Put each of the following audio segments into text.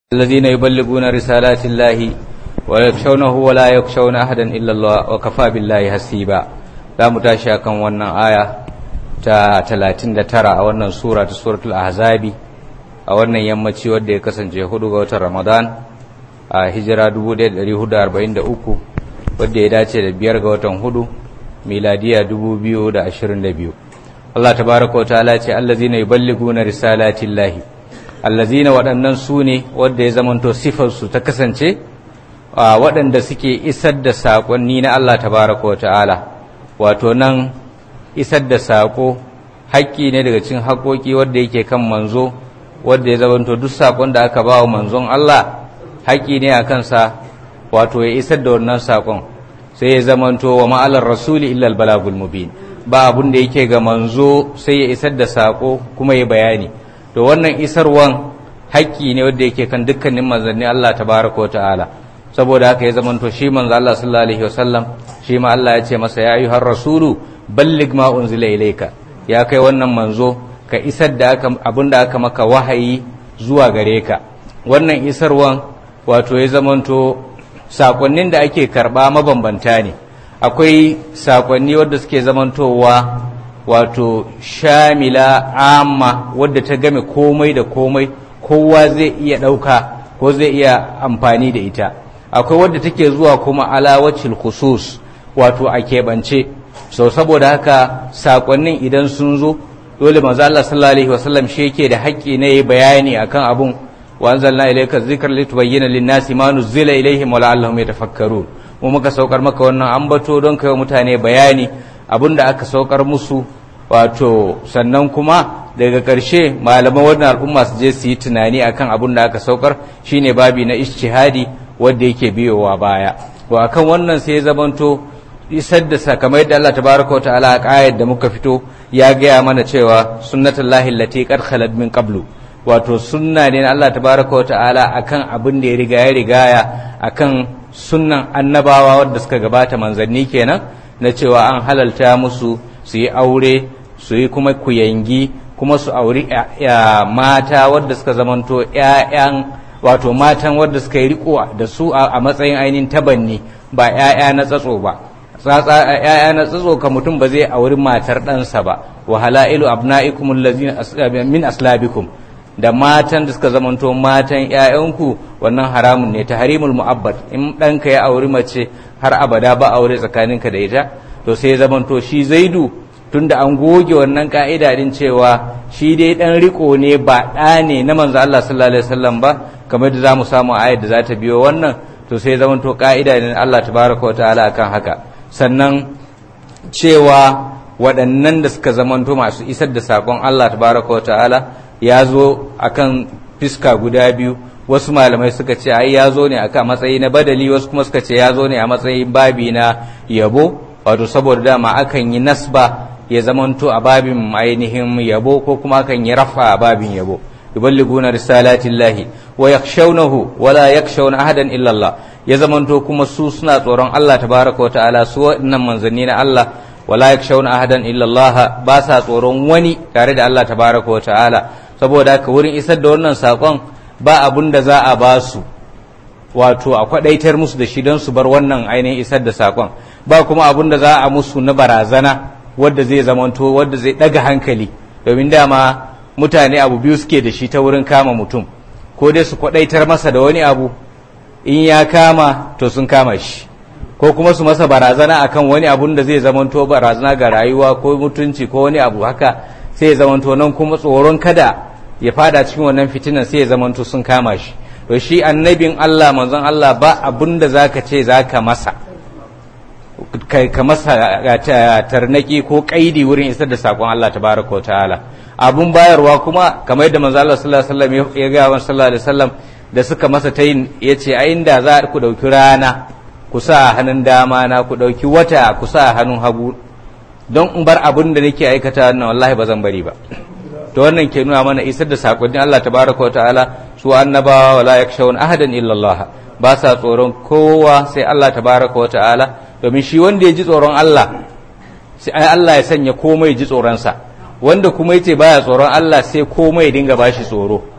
الذين يبلغون رسالات الله ويخشونه ولا يخشون أحدا إلا الله وكفى بالله حسيبا za mu tashi akan wannan aya ta 39 a wannan sura ta suratul ahzabi a wannan yammaci wanda ya kasance hudu ga watan ramadan a hijira 1443 wanda ya dace da biyar ga watan hudu miladiya 2022 Allah tabaraka wa ta'ala ce allazina yuballiguna risalatillahi allazina waɗannan su ne wadda ya zamanto sifarsu ta kasance waɗanda suke isar da saƙonni na Allah tabaraka wa ta'ala wato nan isar da saƙo haƙƙi ne daga cikin haƙoƙi wadda yake kan manzo wadda ya zamanto duk saƙon da aka ba wa manzon Allah haƙƙi ne a kansa wato ya isar da wannan saƙon sai ya zamanto wa ma'alar rasuli illal balagul mubin ba abun da yake ga manzo sai ya isar da saƙo kuma ya bayani to wannan isarwan haƙƙi ne wanda yake kan dukkanin manzanni Allah tabaraka wa ta'ala saboda haka ya zamanto shi manzo Allah sallallahu alaihi wasallam shi ma Allah ya ce masa ya ayyuhar rasulu balligh ma unzila ilayka ya kai wannan manzo ka isar da aka abinda aka maka wahayi zuwa gare ka wannan isarwan wato ya zamanto sakonnin da ake karba mabambanta ne akwai sakonni wanda suke zamantowa wato shamila amma wadda ta game komai da komai kowa zai iya ɗauka ko zai iya amfani da ita akwai wadda take zuwa kuma alawacin khusus wato a keɓance so saboda haka saƙonnin idan sun zo dole manzo Allah sallallahu alaihi wasallam shi yake da haƙƙi na yi bayani akan abun wa anzalna ilayka dhikra litubayyana lin-nasi ma nuzila ilayhim wa la'allahum yatafakkarun mu muka saukar maka wannan ambato don kai mutane bayani abinda aka saukar musu wato sannan kuma daga ƙarshe malaman wannan al'umma su je su yi tunani akan abin da aka saukar shine babi na ishtihadi wanda yake biyowa baya to akan wannan sai ya zamanto isar da sakamai da Allah tabaraka wa ta'ala a ƙayar da muka fito ya gaya mana cewa sunnatullahi allati qad khalat min qablu wato sunna ne na Allah tabaraka wa ta'ala akan abin da ya riga ya rigaya akan sunnan annabawa wadda suka gabata manzanni kenan na cewa an halalta musu su yi aure su yi kuma kuyangi kuma su auri mata wadda suka zamanto ‘ya'yan wato matan wadda suka yi riko da su a matsayin ainihin tabanni ba ‘ya'ya na tsatso ba ‘ya'ya na tsatso ka mutum ba zai auri matar ɗansa ba wa hala'ilu abna'ikum min aslabikum da matan da suka zamanto matan ‘ya'yanku wannan haramun ne ta harimul mu'abbad in ɗanka ya auri mace har abada ba aure tsakaninka da ita to sai zamanto shi zaidu tunda an goge wannan ka'ida din cewa shi dai dan riko ne ba ɗa ne na manzo Allah sallallahu alaihi wasallam ba kamar da zamu samu ayat da za ta biyo wannan to sai zaman to ka'ida ne Allah tabaraka wa ta'ala akan haka sannan cewa waɗannan da suka zamanto masu isar da sakon Allah tabaraka wa ta'ala ya zo akan fiska guda biyu wasu malamai suka ce ai ya zo ne akan matsayi na badali wasu kuma suka ce ya zo ne a matsayin babi na yabo wato saboda dama akan yi nasba ya zamanto a babin ainihin yabo ko kuma kan yi rafa a babin yabo yuballiguna risalatillahi wa yakhshawnahu wa la yakhshawna ahadan illa Allah ya zamanto kuma su suna tsoron Allah tabaraka wa ta'ala su waɗannan manzanni na Allah wa la yakhshawna ahadan illa Allah ba sa tsoron wani tare da Allah tabaraka wa ta'ala saboda haka wurin isar da wannan sakon ba abun da za a ba su wato a kwadaitar musu da shi don su bar wannan ainihin isar da sakon ba kuma abun da za a musu na barazana wadda zai zamanto wadda zai daga hankali domin dama mutane abu biyu suke da shi ta wurin kama mutum ko dai su kwadaitar masa da wani abu in ya kama to sun kama shi ko kuma su masa barazana akan wani abun da zai zamanto barazana ga rayuwa ko mutunci ko wani abu haka sai ya zamanto nan kuma tsoron kada ya fada cikin wannan fitinan sai ya zamanto sun kama shi to shi annabin Allah manzon Allah ba abun da zaka ce zaka masa ka masa tarnaki ko kaidi wurin isar da sakon Allah tabaraka wa ta'ala abun bayarwa kuma kamar yadda manzo Allah sallallahu alaihi wasallam ya ga wa sallallahu alaihi wasallam da suka masa tayin yace a inda za ku dauki rana ku sa hannun dama na ku dauki wata ku sa hannun hagu don in bar abun da nake aikata wannan wallahi ba zan bari ba to wannan ke nuna mana isar da sakonnin Allah tabaraka wa ta'ala su annabawa wala yakshawun ahadan illa Allah ba sa tsoron kowa sai Allah tabaraka wa ta'ala domin shi wanda ya ji tsoron Allah sai Allah ya sanya komai ji tsoronsa wanda kuma yace baya tsoron Allah sai komai dinga bashi tsoro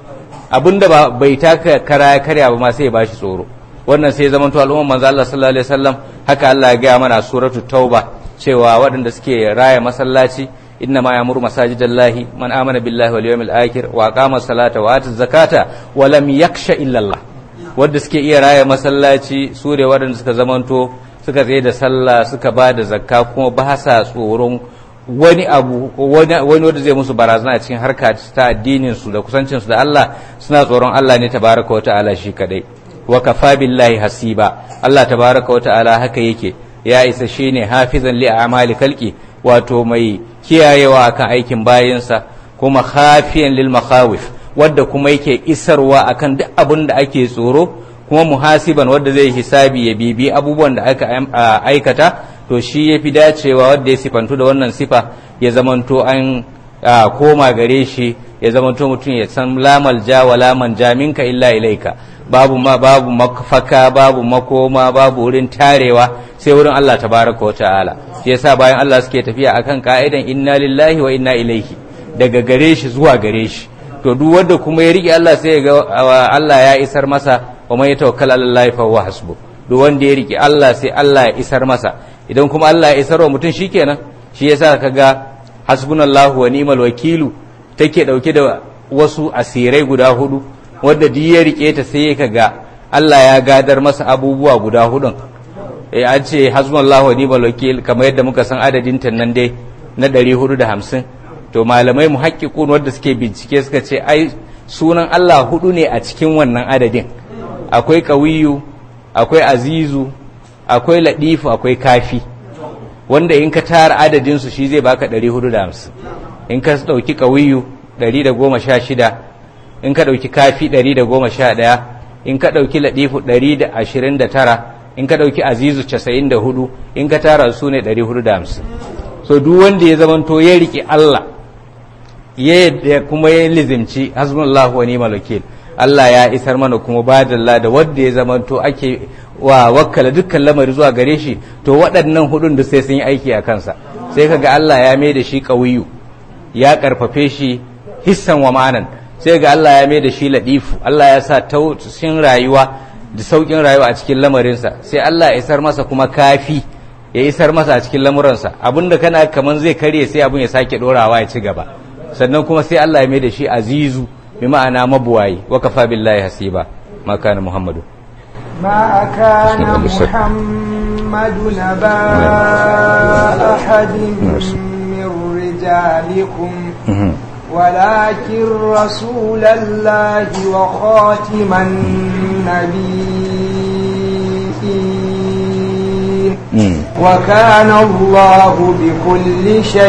abinda ba bai taka kara ya karya ba ma sai ya bashi tsoro wannan sai ya zama to al'umman manzo Allah sallallahu alaihi wasallam haka Allah ya ga mana suratul tauba cewa waɗanda suke raya masallaci inna ma yamuru masajidallahi man amana billahi wal yawmil akhir wa aqama salata wa ata zakata wa lam yakhsha illa Allah wanda suke iya raya masallaci su ne waɗanda suka zamanto suka tsaye da sallah suka ba da zakka kuma ba sa tsoron wani abu wani wanda zai musu barazana a cikin harka ta addinin su da kusancin su da Allah suna tsoron Allah ne tabaraka wa ta'ala shi kadai wa kafa billahi hasiba Allah tabaraka wa ta'ala haka yake ya isa shine hafizan li a'mali khalqi wato mai kiyayewa akan aikin bayinsa kuma khafiyan lil makhawif wadda kuma yake isarwa akan duk abin da ake tsoro kuma muhasiban wadda zai hisabi ya bibi abubuwan da aka aikata to shi ya fi dacewa wadda ya sifantu da wannan sifa ya zamanto an koma gare shi ya zamanto mutum ya san lamal ja wa laman jaminka illa ilaika babu ma babu mafaka babu makoma babu wurin tarewa sai wurin Allah tabaraka wa ta'ala shi yasa bayan Allah suke tafiya akan ka'idan inna lillahi wa inna ilaihi daga gare shi zuwa gare shi to duk wanda kuma ya rike Allah sai ya ga Allah ya isar masa wa man yatawakkal ala Allah fa huwa hasbu duk wanda ya rike Allah sai Allah ya isar masa idan kuma Allah ya isar wa mutum shikenan shi yasa kaga hasbunallahu wa ni'mal wakilu take dauke da wasu asirai guda hudu wanda duk ya rike ta sai ka ga Allah ya gadar masa abubuwa guda hudun eh an ce hasbunallahu wa ni'mal wakil kamar yadda muka san adadin ta nan dai na 450 to malamai muhaqqiqun wanda suke bincike suka ce ai sunan Allah hudu ne a cikin wannan adadin akwai qawiyu akwai azizu akwai ladifu akwai kafi wanda in ka tara adadin su shi zai baka 450 in ka dauki qawiyu 116 in ka dauki kafi 111 in ka dauki ladifu 129 in ka dauki azizu 94 in ka tara su ne 450 so duk wanda ya zamanto ya rike Allah ya kuma ya lizimci hasbunallahu wa ni'mal wakil Allah ya isar mana kuma badalla da wanda ya zamanto ake wa wakkala dukkan lamari zuwa gare shi to waɗannan hudun da sai sun yi aiki a kansa sai kaga Allah ya mai da shi ƙawiyu ya karfafe shi hissan wa ma'anan sai ga Allah ya mai da shi ladifu Allah ya sa tausin rayuwa da saukin rayuwa a cikin lamarinsa sai Allah ya isar masa kuma kafi ya isar masa a cikin lamuransa abinda kana kaman zai karye sai abin ya sake dorawa ya ci gaba sannan kuma sai Allah ya mai da shi azizu bi ma'ana mabuwayi wa kafa billahi hasiba ma kana muhammadu ما كان محمد نبا أحد من رجالكم ولكن رسول الله وخاتم النبيين وكان الله بكل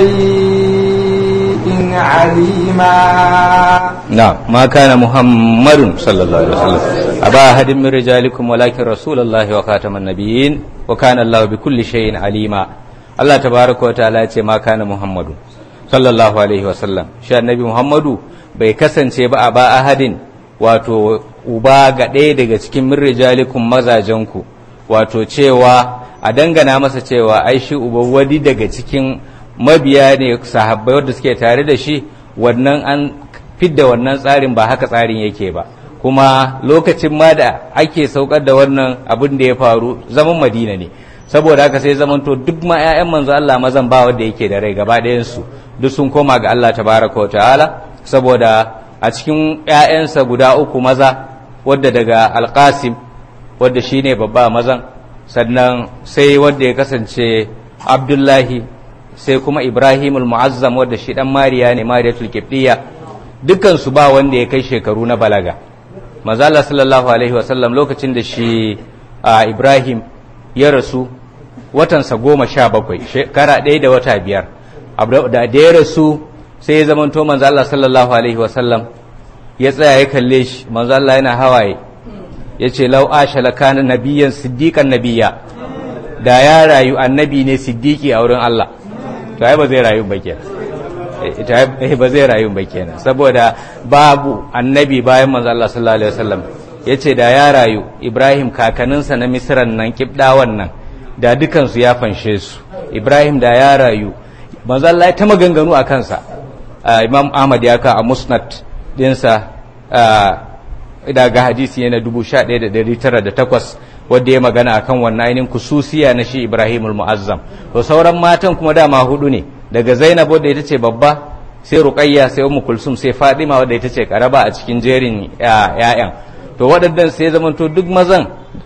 شيء عليما نعم ما كان محمد صلى الله عليه وسلم أبا أحد من رجالكم ولكن رسول الله وخاتم النبيين وكان الله بكل شيء عليما الله تبارك وتعالى ما كان محمد صلى الله عليه وسلم شاء النبي محمد bai kasance ba a ba ahadin wato uba ga ɗaya daga cikin min rijalikum mazajenku wato cewa a dangana masa cewa ai shi uba wadi daga cikin mabiya ne sahabbai wadda suke tare da shi wannan an fidda wannan tsarin ba haka tsarin yake ba kuma lokacin ma da ake saukar da wannan abin da ya faru zaman madina ne saboda haka sai zamanto duk ma 'ya'yan manzo Allah mazan ba wanda yake da rai gaba ɗayansu duk sun koma ga Allah tabaraka wa ta'ala saboda a cikin 'ya'yansa guda uku maza wadda daga alƙasim wadda shine babba mazan sannan sai wadda ya kasance abdullahi sai kuma ibrahimul mu'azzam wadda shi dan mariya ne mariyatul kibdiya dukkan su ba wanda ya kai shekaru na balaga mazala sallallahu alaihi wasallam lokacin da shi ibrahim ya rasu watansa goma sha bakwai shekara ɗaya da wata biyar da ya rasu sai ya zamanto manzo Allah sallallahu alaihi wasallam ya tsaya ya kalle shi manzo Allah yana hawaye yace law asha lakana nabiyyan siddiqan nabiyya da ya rayu annabi ne siddiqi a wurin Allah to ai ba zai rayu ba kenan ita ba zai rayu ba kenan saboda babu annabi bayan manzo Allah sallallahu alaihi wasallam yace da ya rayu Ibrahim kakaninsa na Misran nan kibdawan nan da dukansu ya fanshe su Ibrahim da ya rayu manzo Allah ya ta maganganu a kansa Imam Ahmad ya ka a Musnad dinsa daga hadisi ne na 11908 wanda ya magana akan wannan ainihin kususiya na shi Ibrahimul Mu'azzam to sauran matan kuma dama hudu ne daga Zainab wadda ita ce babba sai Ruqayya sai Ummu Kulsum sai Fatima wadda ita ce karaba a cikin jerin ƴaƴan to waɗannan sai zamanto duk mazan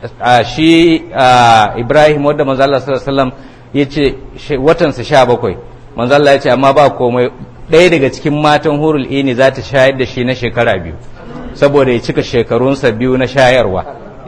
shi Ibrahim wadda manzo Allah sallallahu alaihi wasallam yace watansa 17 manzo Allah yace amma ba komai ɗaya daga cikin matan hurul ini za ta shayar da shi na shekara biyu saboda ya cika shekarunsa biyu na shayarwa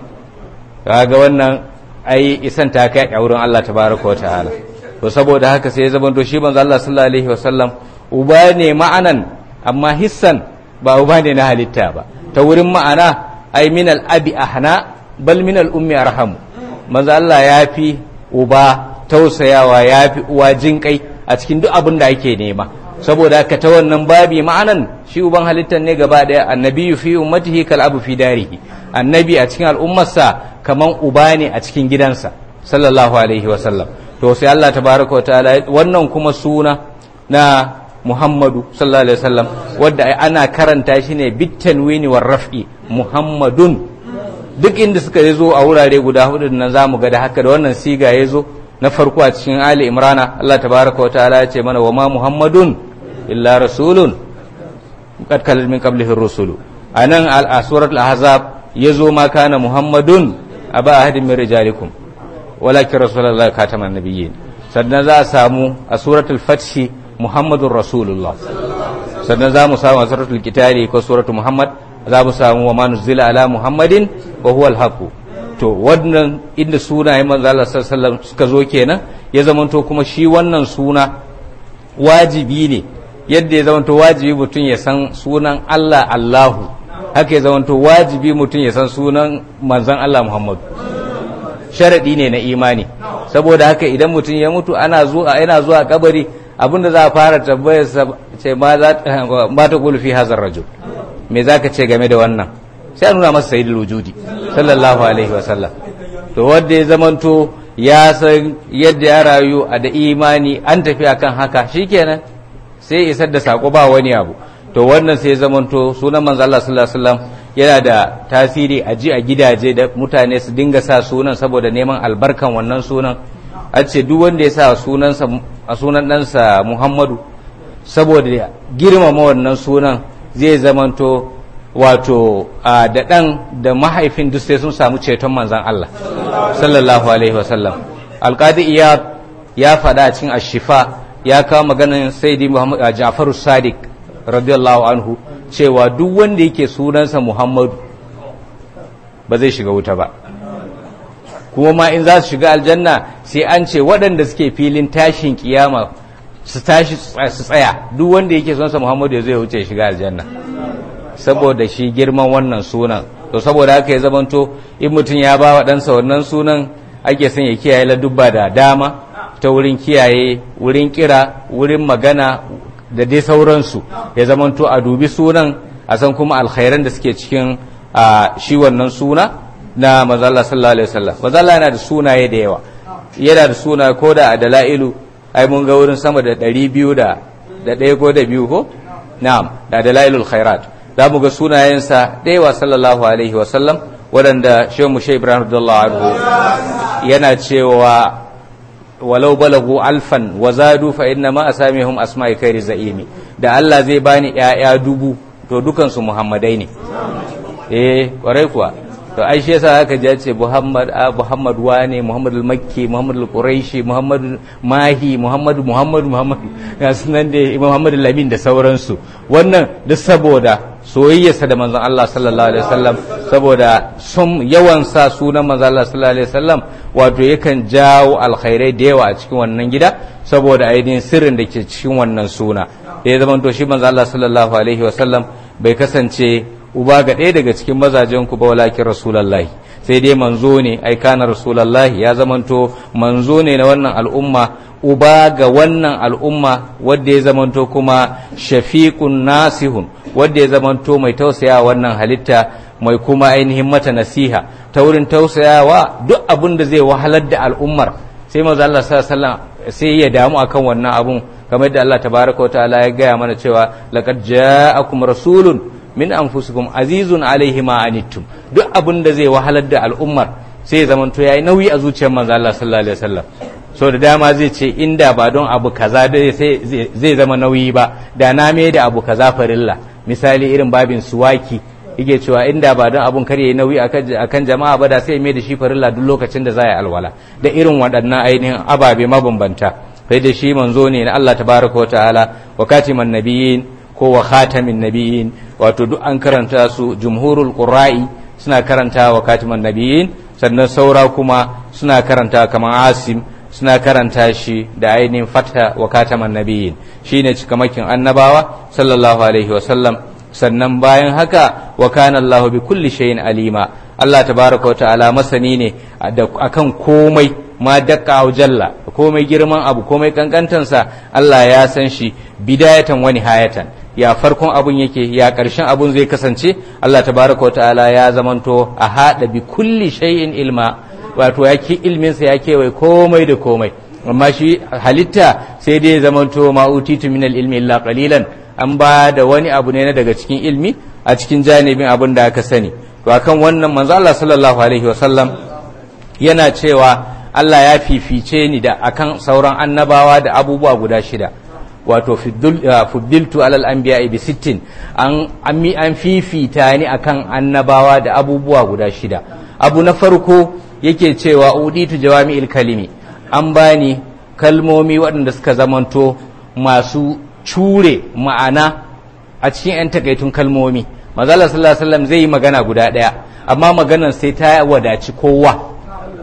kaga wannan ai isan ta kai a wurin Allah tabaraka wa ta'ala to saboda haka sai ya zama to shi manzo Allah sallallahu alaihi wasallam uba ne ma'anan amma hissan ba uba ne na halitta ba ta wurin ma'ana ai min al-abi ahna bal min al-ummi arhamu manzo Allah ya fi uba tausayawa ya fi uwa jinkai a cikin duk abin da ake nema saboda haka ta wannan babi ma'anan shi uban halittar ne gaba daya annabi fi ummatihi kal abu fi darihi annabi a cikin al'ummarsa kaman uba ne a cikin gidansa sallallahu alaihi wa sallam to sai Allah tabaraka wa ta'ala wannan kuma suna na Muhammadu sallallahu alaihi wa sallam wanda ana karanta shi ne bitanwini war raf'i Muhammadun duk inda suka zo a wurare guda hudu nan zamu ga da haka da wannan siga ya zo na farko a cikin Ali Imrana Allah tabaraka wa ta'ala ya ce mana wa ma Muhammadun illa rasulun qad kalal min qablihi ar-rusulu anan a suratul ahzab yazo ma kana Muhammadun aba ahadin min rijalikum walakin rasulullahi khataman nabiyyin sannan za a samu a suratul fath Muhammadur rasulullah sannan za mu samu a suratul kitali ko suratul Muhammad za mu samu wa ma nuzila ala Muhammadin wa huwa al-haqq to wannan inda sunayen manzo Allah sallallahu suka zo kenan ya zamanto kuma shi wannan suna wajibi ne yadda ya zamanto wajibi mutum ya san sunan Allah Allahu haka ya zamanto wajibi mutum ya san sunan manzon Allah Muhammad sharadi ne na imani saboda haka idan mutum ya mutu ana zuwa yana zuwa kabari abinda za a fara tambayar sa ce ma za ma ta qulu fi hazar rajul me zaka ce game da wannan sai a nuna masa sayyidul wujudi sallallahu alaihi wasallam to wanda ya zamanto ya san yadda ya rayu a da imani an tafi akan haka shikenan sai isar da sako ba wani abu to wannan sai ya zamanto sunan manzo Allah sallallahu alaihi wasallam yana da tasiri a ji a gidaje da mutane su dinga sa sunan saboda neman albarkan wannan sunan a ce duk wanda ya sa sunansa a sunan ɗansa Muhammadu saboda girmama wannan sunan zai zamanto wato da ɗan da mahaifin duk sai sun samu ceton manzan Allah sallallahu alaihi wasallam alƙadi iya ya faɗa cikin ashifa ya kawo maganin saidi muhammad jafaru sadiq radiyallahu anhu cewa duk wanda yake sunansa muhammadu ba zai shiga wuta ba kuma ma in za su shiga aljanna sai an ce waɗanda suke filin tashin kiyama su tashi su tsaya duk wanda yake sunansa muhammadu ya zai wuce shiga aljanna saboda shi girman wannan sunan to saboda haka ya zamanto in mutum ya ba wa ɗansa wannan sunan ake son ya kiyaye ladubba da dama ta wurin kiyaye wurin kira wurin magana da dai sauransu ya zamanto a dubi sunan a san kuma alkhairan da suke cikin shi wannan suna na mazalla sallallahu alaihi wasallam mazalla yana da sunaye da yawa yana da suna ko da a dala'ilu ai mun ga wurin sama da ɗari biyu da ɗaya ko da biyu ko na'am da dalailul khairat za mu ga sunayensa ɗaya sallallahu alaihi wasallam waɗanda shehu mushe ibrahim radiyallahu anhu yana cewa walau balagu alfan wa zadu fa inna ma asamihum asma'i khairi za'imi da Allah zai bani ƴaƴa dubu to dukansu muhammadai ne eh kwarai kuwa to ai shi yasa aka ji ce Muhammad a Muhammad wane Muhammad al-Makki Muhammad al-Quraishi Muhammad Mahi Muhammad Muhammad Muhammad ga sunan da Muhammad al-Amin da sauransu wannan duk saboda soyayyarsa da manzon Allah sallallahu alaihi wasallam saboda sun yawan sa sunan manzon Allah sallallahu alaihi wasallam wato yakan jawo alkhairai da yawa a cikin wannan gida saboda ainihin sirrin da ke cikin wannan suna da ya zama to shi manzon Allah sallallahu alaihi wasallam bai kasance uba ga ɗaya daga cikin mazajen ku ba walakin rasulallahi sai dai manzo ne ai kana rasulallahi ya zamanto manzo ne na wannan al'umma uba ga wannan al'umma wadda ya zamanto kuma shafiqun nasihun wadda ya zamanto mai tausaya wannan halitta mai kuma ainihin mata nasiha ta wurin tausayawa duk abin da zai wahalar da al'ummar sai manzo Allah sallallahu sai ya damu akan wannan abun kamar da Allah tabaraka wa ta'ala ya gaya mana cewa laqad ja'akum rasulun min anfusikum azizun alaihi ma anittum duk abin da zai wahalar da al'ummar sai ya zamanto yayi nauyi a zuciyar manzo Allah sallallahu alaihi wasallam so da dama zai ce inda ba don abu kaza zai zama nauyi ba da na me da abu kaza farilla misali irin babin suwaki yake cewa inda ba don abun kar yayi nauyi akan jama'a ba da sai mai da shi farilla duk lokacin da za yi alwala da irin waɗannan ainihin ababe mabambanta sai da shi manzo ne na Allah tabaraka wa ta'ala wa katiman nabiyyin ko wa khatamin nabiyyin wato duk an karanta su jumhurul qurra'i suna karanta wa katiman nabiyyin sannan saura kuma suna karanta kamar asim suna karanta shi da ainihin fatha wa kataman nabiyyin shine cikamakin annabawa sallallahu alaihi wa sallam sannan bayan haka wa kana Allah bi kulli shay'in alima Allah tabaraka wa ta'ala masani ne akan komai ma dakka jalla komai girman abu komai kankantansa Allah ya san shi bidayatan wa nihayatan ya farkon abun yake ya karshen abun zai kasance Allah tabaraka wa ta'ala ya zamanto a hada bi kulli shay'in ilma wato yake ilmin sa ya kewaye komai da komai amma shi halitta sai dai zamanto ma utitu min ilmi illa qalilan an ba da wani abu ne na daga cikin ilmi a cikin janibin abin da aka sani to akan wannan manzo Allah sallallahu alaihi wasallam yana cewa Allah ya fifice ni da akan sauran annabawa da abubuwa guda shida wato fuddiltu alal anbiya bi sittin an an fifita ni akan annabawa da abubuwa guda shida abu na farko yake cewa uditu jawami'il kalimi an bani kalmomi waɗanda suka zamanto masu cure ma'ana a cikin 'yan takaitun kalmomi mazala sallallahu alaihi wasallam zai yi magana guda ɗaya amma maganar sai ta wadaci kowa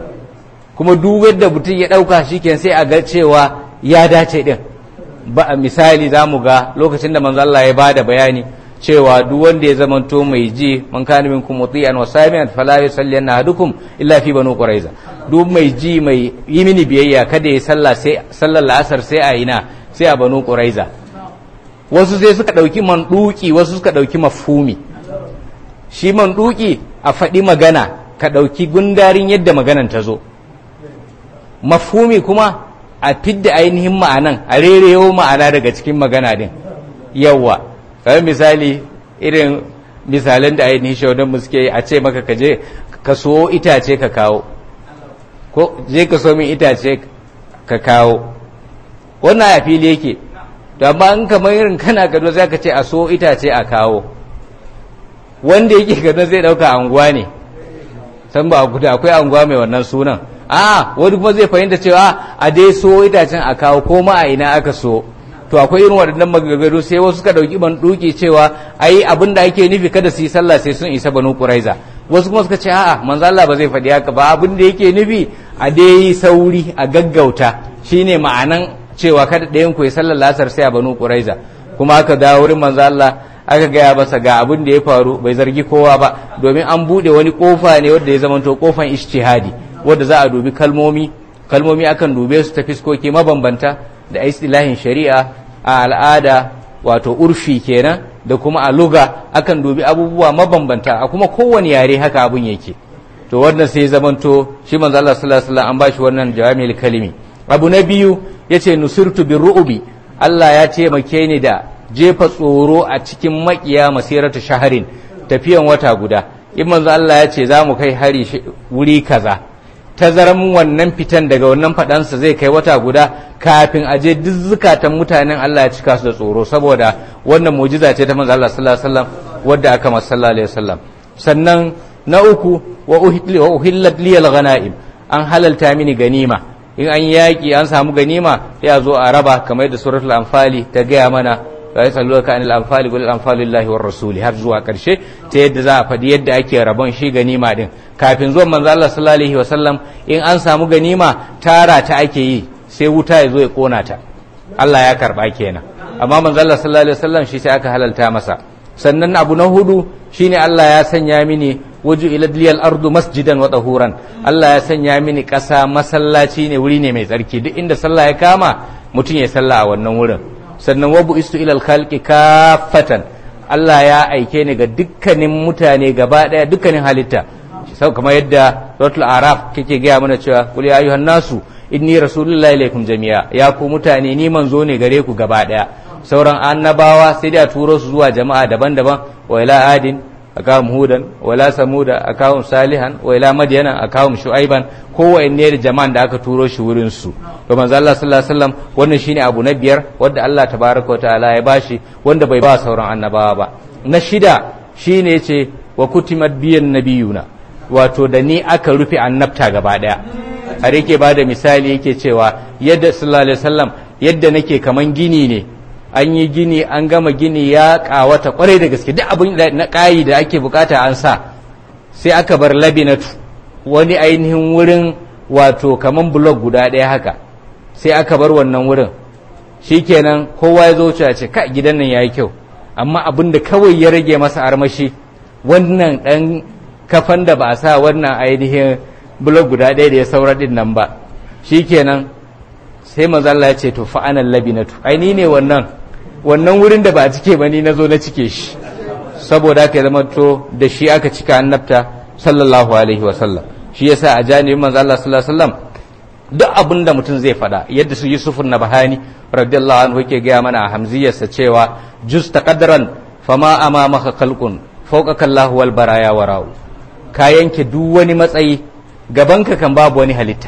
kuma duk yadda mutum ya ɗauka shi sai a ga cewa ya dace ɗin ba misali za mu ga lokacin da manzo Allah ya bada bayani cewa duk wanda ya zamanto mai ji man kana minkum muti'an wa sami'an fala yusalli ahadukum illa fi banu quraiza duk mai ji mai yi mini biyayya kada ya salla sai sallar la'asar sai a ina sai a banu quraiza wasu sai suka dauki manduki wasu suka dauki mafhumi shi manduki a faɗi magana ka dauki gundarin yadda maganan ta zo mafhumi kuma a fidda ainihin ma'anan a rerewo ma'ana daga cikin magana din yawa kamar misali irin misalan da ainihin shaudan mu suke a ce maka ka je ka so itace ka kawo ko je ka so min itace ka kawo wannan a fili yake to amma in kamar irin kana gado za ka ce a so itace a kawo wanda yake gado zai dauka anguwa ne san ba guda akwai anguwa mai wannan sunan a wani kuma zai fahimta cewa a dai so itacen a kawo ko ma a ina aka so to akwai irin waɗannan magagaru sai wasu suka ɗauki ban duki cewa ai abin da ake nufi kada su yi sallah sai sun isa banu quraiza wasu kuma suka ce a'a manzo Allah ba zai faɗi haka ba abin da yake nufi a dai yi sauri a gaggauta shine ma'anan cewa kada ɗayan ku ya sallar lasar sai a banu quraiza kuma aka dawo wurin manzo Allah aka gaya masa ga abin da ya faru bai zargi kowa ba domin an buɗe wani kofa ne wanda ya zamanto kofan ijtihadi wanda za a dubi kalmomi kalmomi akan dube su ta fiskoki mabambanta da istilahin shari'a a al'ada wato urfi kenan da kuma a luga akan dubi abubuwa mabambanta a kuma kowane yare haka abun yake to wannan sai zamanto shi manzo Allah sallallahu alaihi wasallam an bashi wannan jawami'ul kalimi abu na biyu yace nusirtu birru'bi Allah ya taimake ni da jefa tsoro a cikin makiya masiratu shaharin tafiyan wata guda in manzo Allah ya ce za mu kai hari wuri kaza tazaran wannan fitan daga wannan fadansa zai kai wata guda kafin aje duk zukatan mutanen Allah ya cika su da tsoro saboda wannan mujiza ce ta manzo Allah sallallahu alaihi wasallam wadda aka masa sallallahu alaihi wasallam sannan na uku wa uhillat liyal ghanaim an halalta mini ganima in an yaki an samu ganima ya zo a raba kamar da suratul anfali ta gaya mana la yasalluka anil anfali qul anfalu lillahi war rasuli har zuwa karshe ta yadda za a faɗi yadda ake rabon shi ganima din kafin zuwan manzo Allah sallallahu alaihi wasallam in an samu ganima tara ta ake yi sai wuta ya zo ya kona ta Allah ya karba kenan amma manzo Allah sallallahu alaihi wasallam shi sai aka halalta masa sannan abu na hudu shine Allah ya sanya mini waju ila liyal ardu masjidan wa tahuran Allah ya sanya mini ƙasa masallaci ne wuri ne mai tsarki duk inda sallah ya kama mutum ya sallah a wannan wurin sannan wabu istu ilal khalqi kafatan Allah ya aike ni ga dukkanin mutane gaba daya dukkanin halitta sau kamar yadda suratul araf kike gaya mana cewa qul ya ayyuhan nasu inni rasulullahi ilaikum jami'a ya ku mutane ni manzo ne gare ku gaba daya sauran annabawa sai da turo su zuwa jama'a daban-daban wa ila adin akawum hudan wa ila samuda akawum salihan wa ila madyana akawum shu'aiban kowanne da jama'an da aka turo shi wurin su to manzo Allah sallallahu alaihi wasallam wannan shine abu na biyar wanda Allah tabaraka wa ta'ala ya bashi wanda bai ba sauran annabawa ba na shida shine yace wa kutimat biyan nabiyuna wato da ni aka rufe annabta gaba daya har yake ba da misali yake cewa yadda sallallahu alaihi wasallam yadda nake kaman gini ne an yi gini an gama gini ya kawata kwarai da gaske duk abin na kayi da ake bukata an sa sai aka bar labinatu wani ainihin wurin wato kaman blog guda ɗaya haka sai aka bar wannan wurin shikenan kowa ya zo wuce ce ka gidan nan yayi kyau amma abin da kawai ya rage masa armashi wannan dan kafan da ba a sa wannan ainihin blog guda ɗaya da ya saura din nan ba shikenan sai manzo Allah ya ce to fa anan labinatu ai ni ne wannan wannan wurin da ba a cike ba ni nazo na cike shi saboda haka ya zama to da shi aka cika annabta sallallahu alaihi wa sallam shi yasa a janibin manzo Allah sallallahu alaihi wasallam duk abin da mutum zai faɗa yadda su Yusuf na Bahani radiyallahu anhu yake gaya mana a hamziyarsa cewa jus taqaddaran fama amamaka khalqun fawqaka Allahu wal baraya warau ka yanke duk wani matsayi gabanka kan babu wani halitta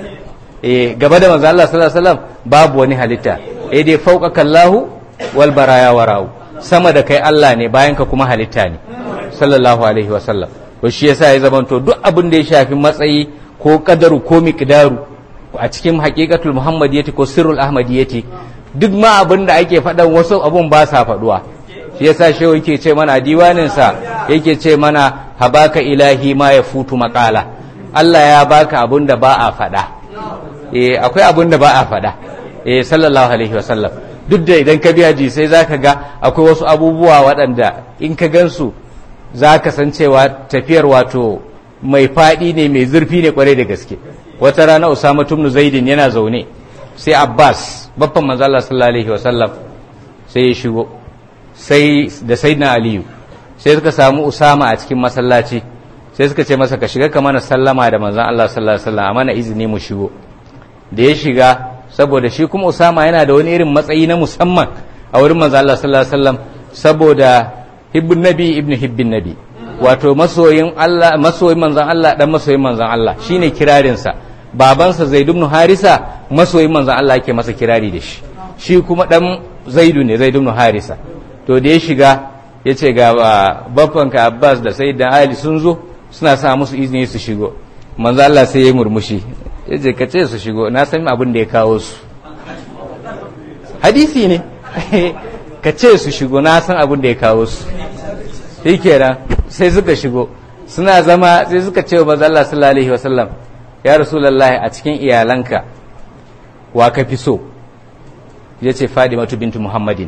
eh gaba da manzo Allah sallallahu alaihi wasallam babu wani halitta eh dai fawqaka Allahu wal baraya warau sama da kai Allah ne bayan ka kuma halitta ne sallallahu alaihi wasallam to shi yasa ya zamanto duk abin da ya shafi matsayi ko kadaru ko miqdaru a cikin haqiqatul muhammadiyyati ko sirrul ahmadiyyati duk ma abin da ake faɗan wasu abun ba sa faɗuwa shi yasa shehu yake ce mana diwanin sa yake ce mana habaka ilahi ma ya futu maqala Allah ya baka abin da ba a faɗa eh akwai abin da ba a faɗa eh sallallahu alaihi wasallam duk da idan ka biya ji sai zaka ga akwai wasu abubuwa waɗanda in ka gansu za ka san cewa tafiyar wato mai faɗi ne mai zurfi ne kwarai da gaske wata rana usama tumnu zaidin yana zaune sai abbas babban manzo Allah sallallahu alaihi wasallam sai ya shigo sai da sayyidina aliyu sai suka samu usama a cikin masallaci sai suka ce masa ka shiga ka mana sallama da manzon Allah sallallahu alaihi wasallam mana izini mu shigo da ya shiga saboda shi kuma usama yana da wani irin matsayi na musamman a wurin manzo Allah sallallahu alaihi wasallam saboda hibbun nabi ibn hibbin nabi wato masoyin Allah masoyin manzon Allah dan masoyin manzon Allah shine kirarin sa babansa Zaid ibn Harisa masoyin manzon Allah yake masa kirari da shi shi kuma dan Zaidu ne Zaid ibn Harisa to da ya shiga yace ga babbanka Abbas da Sayyidina Ali sun zo suna sa musu izini su shigo manzon Allah sai ya murmushi yace ka ce su shigo na san abin da ya kawo su hadisi ne ka ce su shigo na san abin da ya kawo su shi kenan sai suka shigo suna zama sai suka ce wa manzo Allah sallallahu alaihi wasallam ya rasulullahi a cikin iyalanka wa ka fi so yace Fadimatu bintu Muhammadin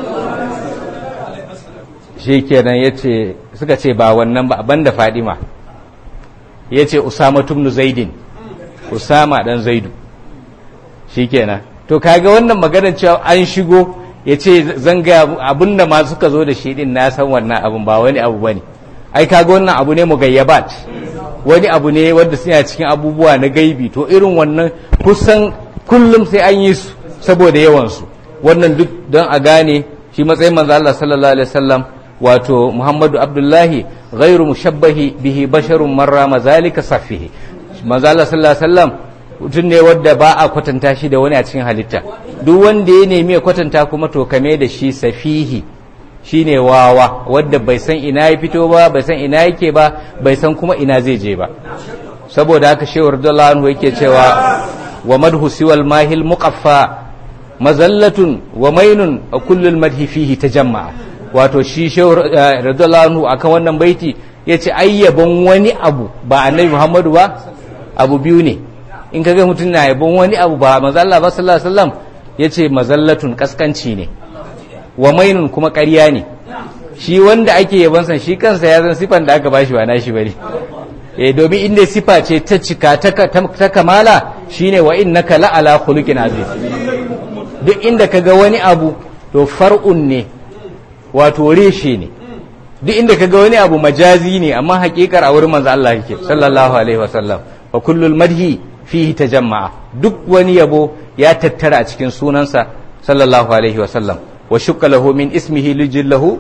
shi kenan yace suka ce ba wannan ba banda Fadima yace Usama ibn Zaidin Usama dan Zaidu shikenan to kaga wannan maganar cewa an shigo ya ce zanga abinda ma suka zo da shi din na san wannan abin ba wani abu bane ai kaga wannan abu ne mugayyabat wani abu ne wanda suna cikin abubuwa na gaibi to irin wannan kusan kullum sai an yi su saboda yawan su wannan duk don a gane shi matsayin manzo Allah sallallahu alaihi wasallam wato Muhammadu Abdullahi ghairu mushabbahi bihi basharun marra mazalika safihi manzo Allah sallallahu alaihi wasallam mutum ne wadda ba a kwatanta shi da wani a cikin halitta duk wanda ya nemi ya kwatanta kuma to kame da shi safihi shine wawa wadda bai san ina ya fito ba bai san ina yake ba bai san kuma ina zai je ba saboda haka shehu radiyallahu anhu yake cewa wa madhu siwal mahil muqaffa mazallatun wa mainun a kullul madhi fihi tajamma wato shi shehu radiyallahu anhu akan wannan baiti yace ayyabon wani abu ba annabi muhammadu ba abu biyu ne in ka ga mutum na yabon wani abu ba mazalla ba sallallahu alaihi wasallam yace mazallatun kaskanci ne wa mainun kuma ƙarya ne shi wanda ake yabon san shi kansa ya zan sifan da aka bashi ba nashi bane eh domin inda sifa ce ta cika ta kamala shine wa innaka la ala khuluqin aziz duk inda ka ga wani abu to far'un ne wato reshe ne duk inda ka ga wani abu majazi ne amma hakikar a wurin manzo Allah yake sallallahu alaihi wasallam wa kullul madhi fihi tajamma'a duk wani yabo ya tattara a cikin sunansa sallallahu alaihi wa sallam wa shukka lahu min ismihi lijillahu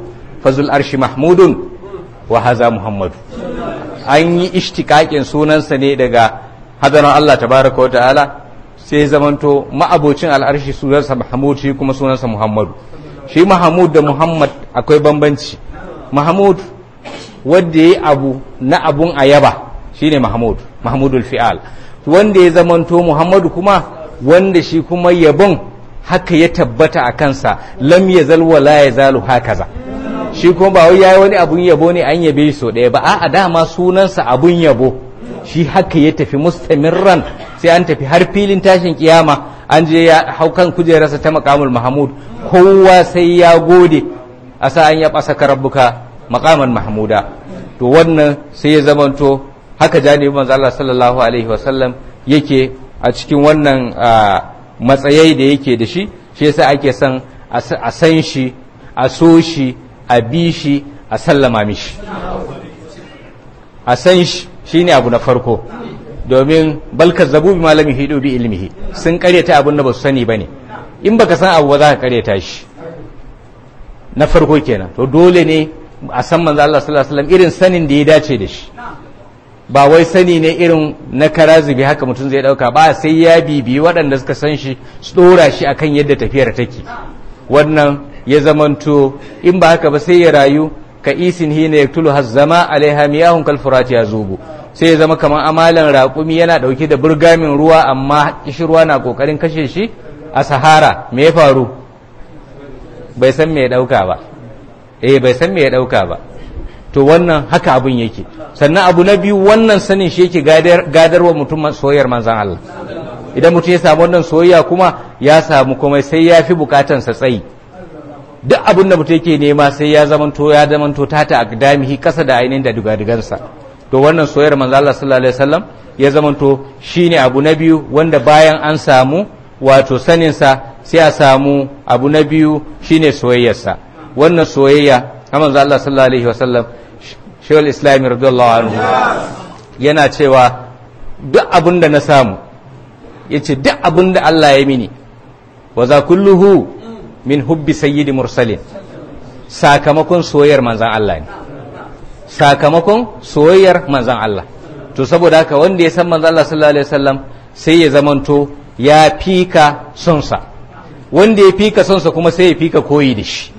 fazul arshi mahmudun wa haza muhammadu an yi ishtikakin sunansa ne daga hadaran Allah tabaraka wa ta'ala sai zamanto ma'abocin al'arshi sunansa mahmud shi kuma sunansa muhammadu shi mahmud da muhammad akwai bambanci mahmud wanda ya yi abu na abun ayaba shine mahmud mahmudul fi'al wanda ya zamanto muhammadu kuma wanda shi kuma yabon haka ya tabbata a kansa lam ya zalwa la ya zalu hakaza shi kuma ba wai yayi wani abun yabo ne an yabe so ɗaya ba a'a dama sunansa abun yabo shi haka ya tafi mustamirran sai an tafi har filin tashin kiyama an je ya hau kan kujerarsa ta makamul mahmud kowa sai ya gode a sa an ya ɓasa rabbuka makaman mahmuda to wannan sai ya zamanto haka janibi manzo Allah sallallahu alaihi wasallam yake a cikin wannan matsayai da yake da shi shi yasa ake son a san shi a so shi a bi shi a sallama mishi a san shi shine abu na farko domin balka zabu bi malami hidu bi ilmihi sun karyata abin da ba su sani bane in baka san abu ba za ka karyata shi na farko kenan to dole ne a san manzo Allah sallallahu alaihi wasallam irin sanin da ya dace da shi ba wai sani ne irin na karazibi haka mutum zai dauka ba sai ya bibi waɗanda suka san shi su dora shi akan yadda tafiyar take wannan ya zamanto in ba haka ba sai ya rayu ka isin hina yaktulu hazzama alaiha miyahun kal furati yazubu sai ya zama kamar amalan raƙumi yana dauke da burgamin ruwa amma kishirwa na kokarin kashe shi a sahara me ya faru bai san me ya dauka ba eh bai san me ya dauka ba to wannan haka abin yake sannan abu na biyu wannan sanin shi yake gadarwa mutum soyayyar manzan Allah idan mutum ya samu wannan soyayya kuma ya samu kuma sai ya fi bukatansa tsayi duk abin da mutum yake nema sai ya zamanto ya zamanto tata a damihi kasa da ainihin da dugadigansa to wannan soyayyar manzan Allah sallallahu alaihi wasallam ya zamanto shine abu na biyu wanda bayan an samu wato saninsa sai a samu abu na biyu shine soyayyarsa wannan soyayya na manzo Allah sallallahu alaihi wasallam shawul islami radiyallahu anhu yana cewa duk abin da na samu yace duk abin da Allah ya mini wa za kulluhu min hubbi sayyidi mursalin sakamakon soyayyar manzan Allah ne sakamakon soyayyar manzan Allah to saboda haka wanda ya san manzan Allah sallallahu alaihi wasallam sai ya zamanto ya fika sonsa wanda ya fika sonsa kuma sai ya fika koyi da shi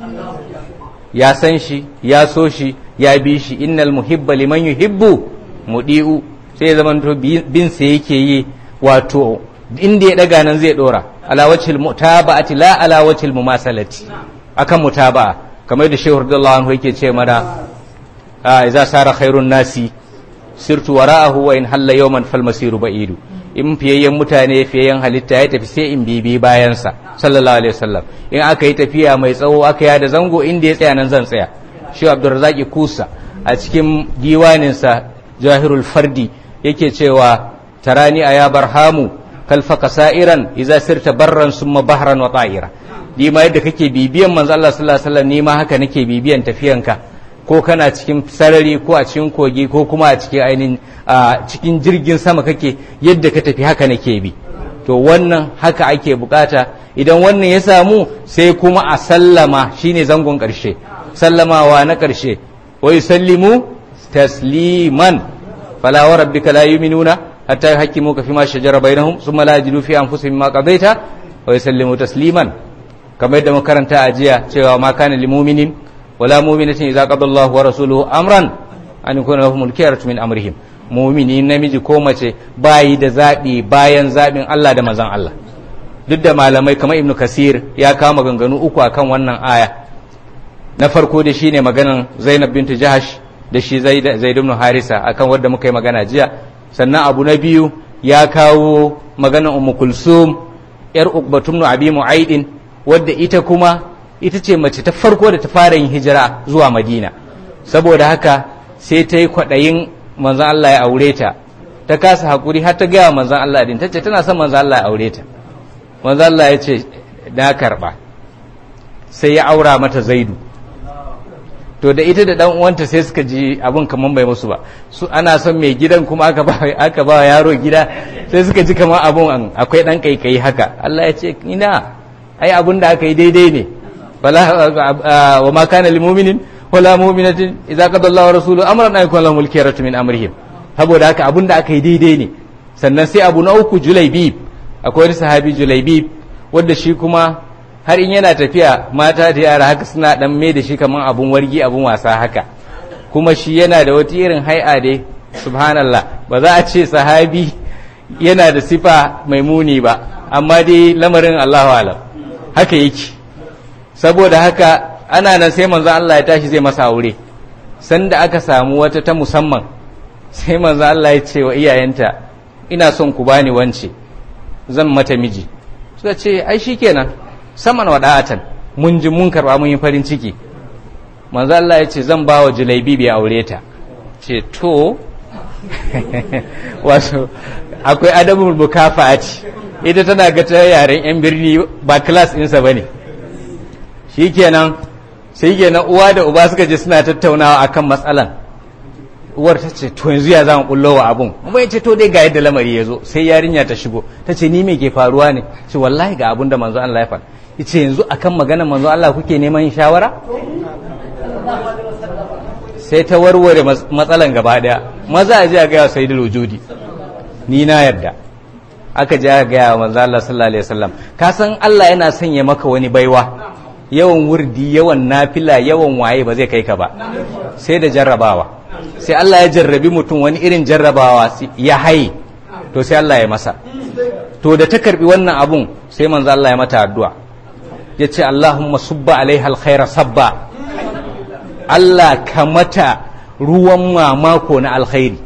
ya san shi ya so shi ya bi shi innal muhibba liman yuhibbu mudi'u sai ya zamanto bin sa yake yi wato inda ya daga nan zai dora ala wajhil mutaba'ati la ala wajhil mumasalati akan mutaba'a kamar da shehu radiyallahu anhu yake ce mana idza sara khairun nasi sirtu wara'ahu wa in halla yawman fal masiru ba'idu in fiyayyen mutane fiyayyen halitta ya tafi sai in bibi bayansa sallallahu alaihi wasallam in aka yi tafiya mai tsawo aka yada zango inda ya tsaya nan zan tsaya shi abdurrazaki kusa a cikin diwaninsa jahirul fardi yake cewa tarani a ya barhamu kalfaka sa'iran iza sirta barran summa bahran wa ta'ira ni ma yadda kake bibiyan manzo Allah sallallahu alaihi wasallam ni ma haka nake bibiyan tafiyanka ko kana cikin sarari ko a cikin kogi ko kuma a cikin ainihin a cikin jirgin sama kake yadda ka tafi haka nake bi to wannan haka ake bukata idan wannan ya samu sai kuma a sallama shine zangon karshe sallamawa na karshe wa yusallimu tasliman fala wa rabbika la yu'minuna hatta yuhaqqimuka fima shajara bainahum thumma la yajidu fi anfusihim ma qadaita wa yusallimu tasliman kamar yadda makaranta a jiya cewa ma kana lil mu'minin wala mu'minatin idza qada Allahu wa rasuluhu amran an yakuna lahumul khiyaratu min amrihim mu'mini namiji ko mace bayi da zabi bayan zabin Allah da manzon Allah duk da malamai kamar Ibn Kasir ya kama ganganu uku akan wannan aya na farko da shine maganan Zainab bintu Jahash da shi Zaid ibn Harisa akan wanda muka yi magana jiya sannan abu na biyu ya kawo maganan Ummu Kulsum yar Uqbatum ibn Abi Mu'aidin wadda ita kuma ita ce mace ta farko da ta fara yin hijira zuwa madina saboda haka sai ta yi kwaɗayin manzan Allah ya aure ta ta kasa haƙuri har ta gaya manzan Allah din ta ce tana son manzan Allah ya aure ta manzan Allah ya ce na karɓa sai ya aura mata zaidu to da ita da dan uwanta sai suka ji abin kaman bai musu ba su ana son mai gidan kuma aka ba aka ba yaro gida sai suka ji kaman abun akwai dan kaikayi haka Allah ya ce ina ai abun da aka yi daidai ne wa ma kana lil mu'minin wala mu'minatin idza qada Allahu wa rasuluhu amran an yakuna lahumul khiyaratu min amrihim saboda haka abin da aka yi daidai ne sannan sai abu na uku julaibib akwai wani sahabi julaibib wanda shi kuma har in yana tafiya mata da yara haka suna dan mai da shi kaman abun wargi abun wasa haka kuma shi yana da wata irin hai'a dai subhanallah ba za a ce sahabi yana da sifa mai muni ba amma dai lamarin Allahu alam haka yake saboda haka ana nan sai manzo Allah ya tashi zai masa aure sanda aka samu wata ta musamman sai manzo Allah ya ce wa iyayenta ina son ku bani wance zan mata miji suka ce ai shikenan saman wada'atan mun ji mun karba mun yi farin ciki manzo Allah ya ce zan ba wa Julaibi ya aure ta ce to wato akwai adabul mukafa'ati ita tana ga ta yaren yan birni ba class ɗinsa bane shikenan sai kenan uwa da uba suka je suna tattaunawa akan matsalan uwar ta ce to yanzu ya zama kullo wa abun kuma ya ce to dai ga yadda lamari ya zo sai yarinya ta shigo ta ce ni me ke faruwa ne ce wallahi ga abun da manzo Allah ya faɗa yace yanzu akan maganar manzo Allah kuke neman shawara sai ta warware matsalan gaba daya maza a je a gaya sai da wujudi ni na yarda aka je aka gaya manzo Allah sallallahu alaihi wasallam ka san Allah yana sanya maka wani baiwa yawan wurdi yawan nafila yawan waye ba zai kai ka ba sai da jarrabawa sai Allah ya jarrabi mutum wani irin jarrabawa ya haye to sai Allah ya masa to da ta karbi wannan abun sai manzo Allah ya mata addu'a ya ce Allahumma subba alaiha alkhaira sabba Allah ka mata ruwan mamako na alkhairi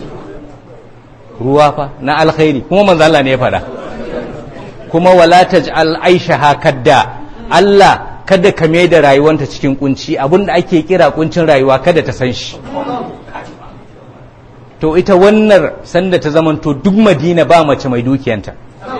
ruwa fa na alkhairi kuma manzo Allah ne ya fada kuma wala taj'al aishaha kadda Allah kada ka mai da rayuwanta cikin kunci abinda ake kira kuncin rayuwa kada ta san shi to ita wannan sanda ta zamanto duk madina ba mace mai dukiyanta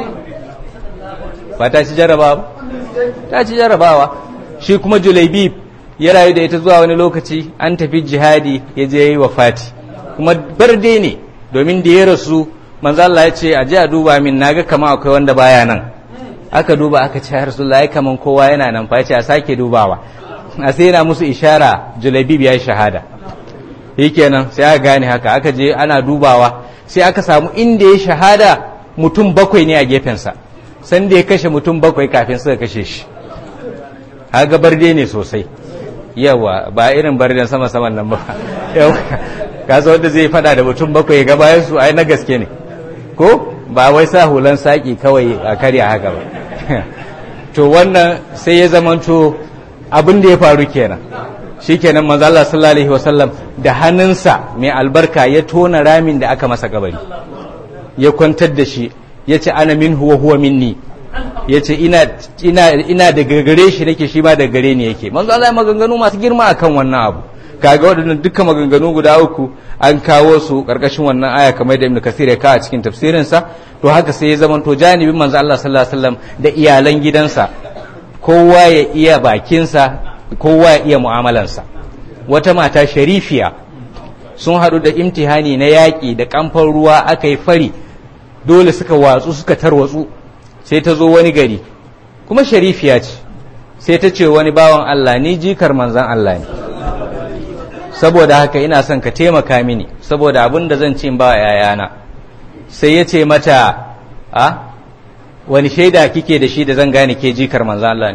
ba ta ci jarabawa ta ci jarabawa shi kuma julaibib ya rayu da ita zuwa wani lokaci an tafi jihadi ya je yi wafati kuma barde ne domin da ya rasu manzo Allah ya ce a je a duba min naga kama akwai wanda baya nan aka duba aka ce ya rasulullahi kaman kowa yana nan fa ce a sake dubawa a sai yana musu ishara julabib ya yi shahada kenan sai aka gane haka aka je ana dubawa sai aka samu inda ya shahada mutum bakwai ne a gefensa san da ya kashe mutum bakwai kafin suka kashe shi haga barde ne sosai yawa ba irin barden sama saman nan ba yawa kasa wanda zai fada da mutum bakwai ga bayan su ai na gaske ne ko ba wai sa hulan saki kawai a karya haka ba to wannan sai ya zamanto abin da ya faru kenan shikenan manzo Allah sallallahu alaihi wasallam da hannunsa mai albarka ya tona ramin da aka masa kabari ya kwantar da shi yace ana minhu wa huwa minni yace ina ina ina da gare shi nake shi ma da gare ni yake manzo Allah ya maganganu masu girma akan wannan abu kaga waɗannan dukkan maganganu guda uku an kawo su ƙarƙashin wannan aya kamar da Ibn Kathir ya kawo a cikin tafsirinsa to haka sai ya zamanto janibin manzo Allah sallallahu alaihi wasallam da iyalan gidansa kowa ya iya bakinsa kowa ya iya mu'amalansa wata mata sharifiya sun haɗu da imtihani na yaƙi da kamfan ruwa aka yi fari dole suka watsu suka tarwatsu sai ta zo wani gari kuma sharifiya ce sai ta ce wani bawan Allah ni jikar manzan Allah ne saboda haka ina son ka taimaka mini saboda abin da zan ce ba yayana sai ya ce mata a wani shaida kike da shi da zan gane ke jikar manzo Allah ne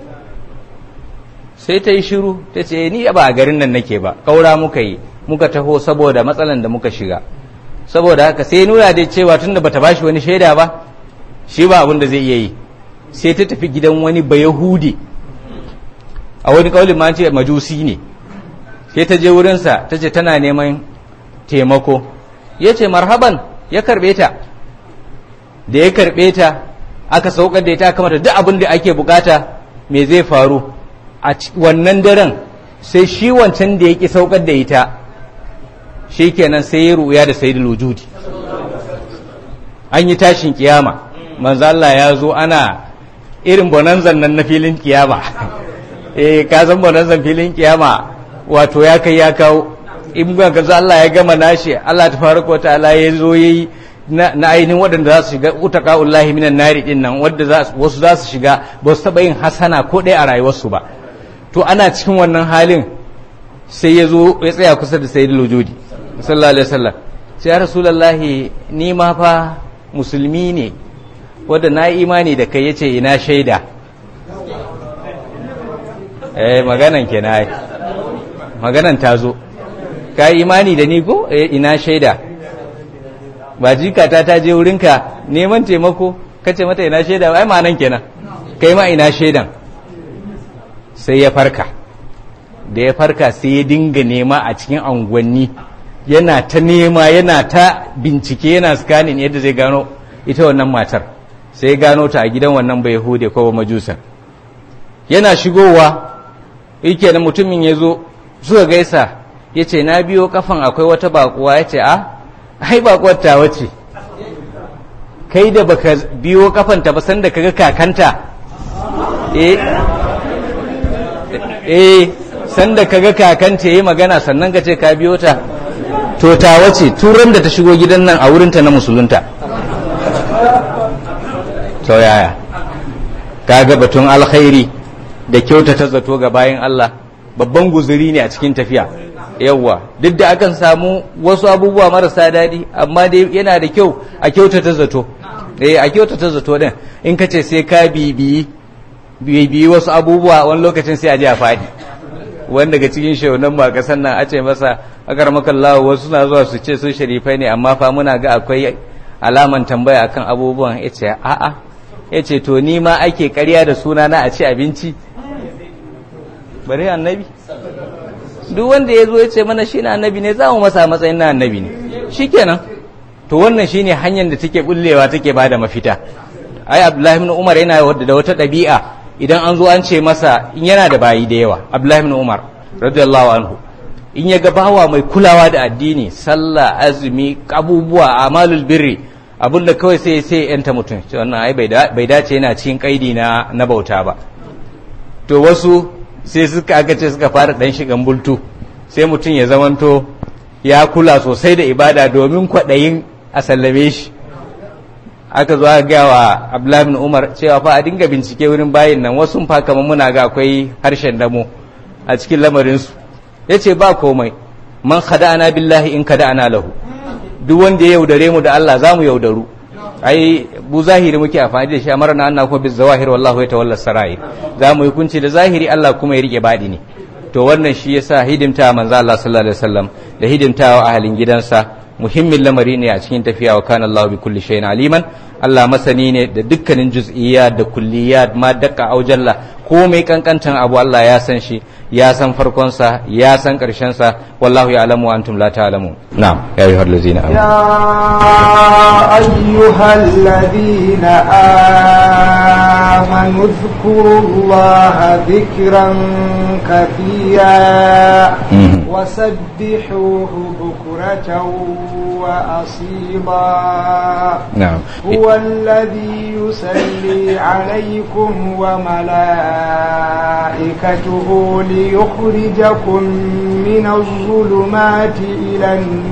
sai ta yi shiru ta ce ni ba a garin nan nake ba kaura muka yi muka taho saboda matsalan da muka shiga saboda haka sai nuna da cewa tunda bata bashi wani shaida ba shi ba abin da zai iya yi sai ta tafi gidan wani bayahudi a wani kaulin ma ce majusi ne sai ta je wurinsa ta ce tana neman taimako ya ce marhaban ya karbe ta da ya karbe ta aka saukar da ita aka mata duk abin da ake bukata me zai faru a wannan daren sai shi wancan da ya ki saukar da ita shi kenan sai ya ruya da sayidul wujudi an yi tashin kiyama manzo Allah ya zo ana irin bonanzan nan na filin kiyama eh ka san bonanzan filin kiyama wato ya kai ya kawo in ga gaza Allah ya gama nashi Allah ta farko wa ta'ala ya zo yayi na ainihin waɗanda za su shiga utaqaullahi minan nari din nan wanda wasu za su shiga ba su taɓa yin hasana ko ɗaya a rayuwarsu ba to ana cikin wannan halin sai ya zo ya tsaya kusa da sayyidul wujudi sallallahu alaihi wasallam sai ya rasulullahi ni ma fa musulmi ne wanda na yi imani da kai yace ina shaida eh maganan kenan maganan ta zo ka yi imani da ni ko eh ina shaida ba jikata ta je wurinka neman taimako kace mata ina shaida ai ma'anan kenan kai ma ina shaidan sai ya farka da ya farka sai ya dinga nema a cikin anguwanni yana ta nema yana ta bincike yana scanning yadda zai gano ita wannan matar sai ya gano ta a gidan wannan bai hude ko majusan yana shigowa yake da mutumin ya zo suka gaisa ya ce na biyo kafan akwai wata bakuwa ya ce a ai bakuwar ta wace kai da baka biyo kafanta ba sanda kaga kakanta eh eh sanda kaga kakanta yayi magana sannan ka ce ka biyo ta to ta wace turan da ta shigo gidan nan a wurinta na musulunta to yaya kaga batun alkhairi da kyautata zato ga bayan Allah babban guzuri ne a cikin tafiya yawwa duk da akan samu wasu abubuwa marasa daɗi amma dai yana da kyau a kyautata zato eh a kyautata zato din in ka ce sai ka bibiyi bibiyi wasu abubuwa wani lokacin sai a ji a faɗi wani daga cikin shaunan ba kasan nan a ce masa akar makallahu wasu na zuwa su ce sun sharifai ne amma fa muna ga akwai alaman tambaya akan abubuwan ya ce a'a ya ce to ni ma ake karya da suna na a ci abinci bare annabi duk wanda ya zo ya ce mana shi na annabi ne za mu masa matsayin na annabi ne shikenan to wannan shine hanyar da take bullewa take bada mafita ai abdullahi ibn umar yana da wata ɗabi'a idan an zo an ce masa in yana da bayi da yawa abdullahi ibn umar radiyallahu anhu in ya ga bawa mai kulawa da addini sallah azumi abubuwa amalul birri abinda kawai sai sai yanta mutum wannan ai bai dace yana cikin kaidi na na bauta ba to wasu sai suka aka ce suka fara dan shigan bultu sai mutum ya zamanto ya kula sosai da ibada domin kwaɗayin a sallame shi aka zo aka gaya wa abdullahi bin umar cewa fa a dinga bincike wurin bayin nan wasu fa kamar muna ga akwai harshen damo a cikin lamarinsu ya ce ba komai man khada'ana billahi in khada'ana lahu duk wanda ya yaudare mu da Allah za mu yaudaru ai bu zahiri muke amfani da shi amara na annakum biz zawahir wallahu yatawalla sarair za mu yi kunci da zahiri Allah kuma ya rike badi ne to wannan shi yasa hidimta manzo Allah sallallahu alaihi wasallam da hidimtawa ahalin gidansa muhimmin lamari ne a cikin tafiya wa kana Allah bi kulli shay'in aliman Allah masani ne da dukkanin juz'iyya da kulliyat ma dakka aujalla komai kankantan abu Allah ya san shi ya san farkon sa ya san karshen sa wallahu ya'lamu wa antum la ta'lamun na'am ya ayyuhal ladzina يا أيها الذين آمنوا اذكروا الله ذكرا كثيرا وسبحوه بكرة وأصيلا نعم هو الذي يصلي عليكم وملائكته ليخرجكم من الظلمات إلى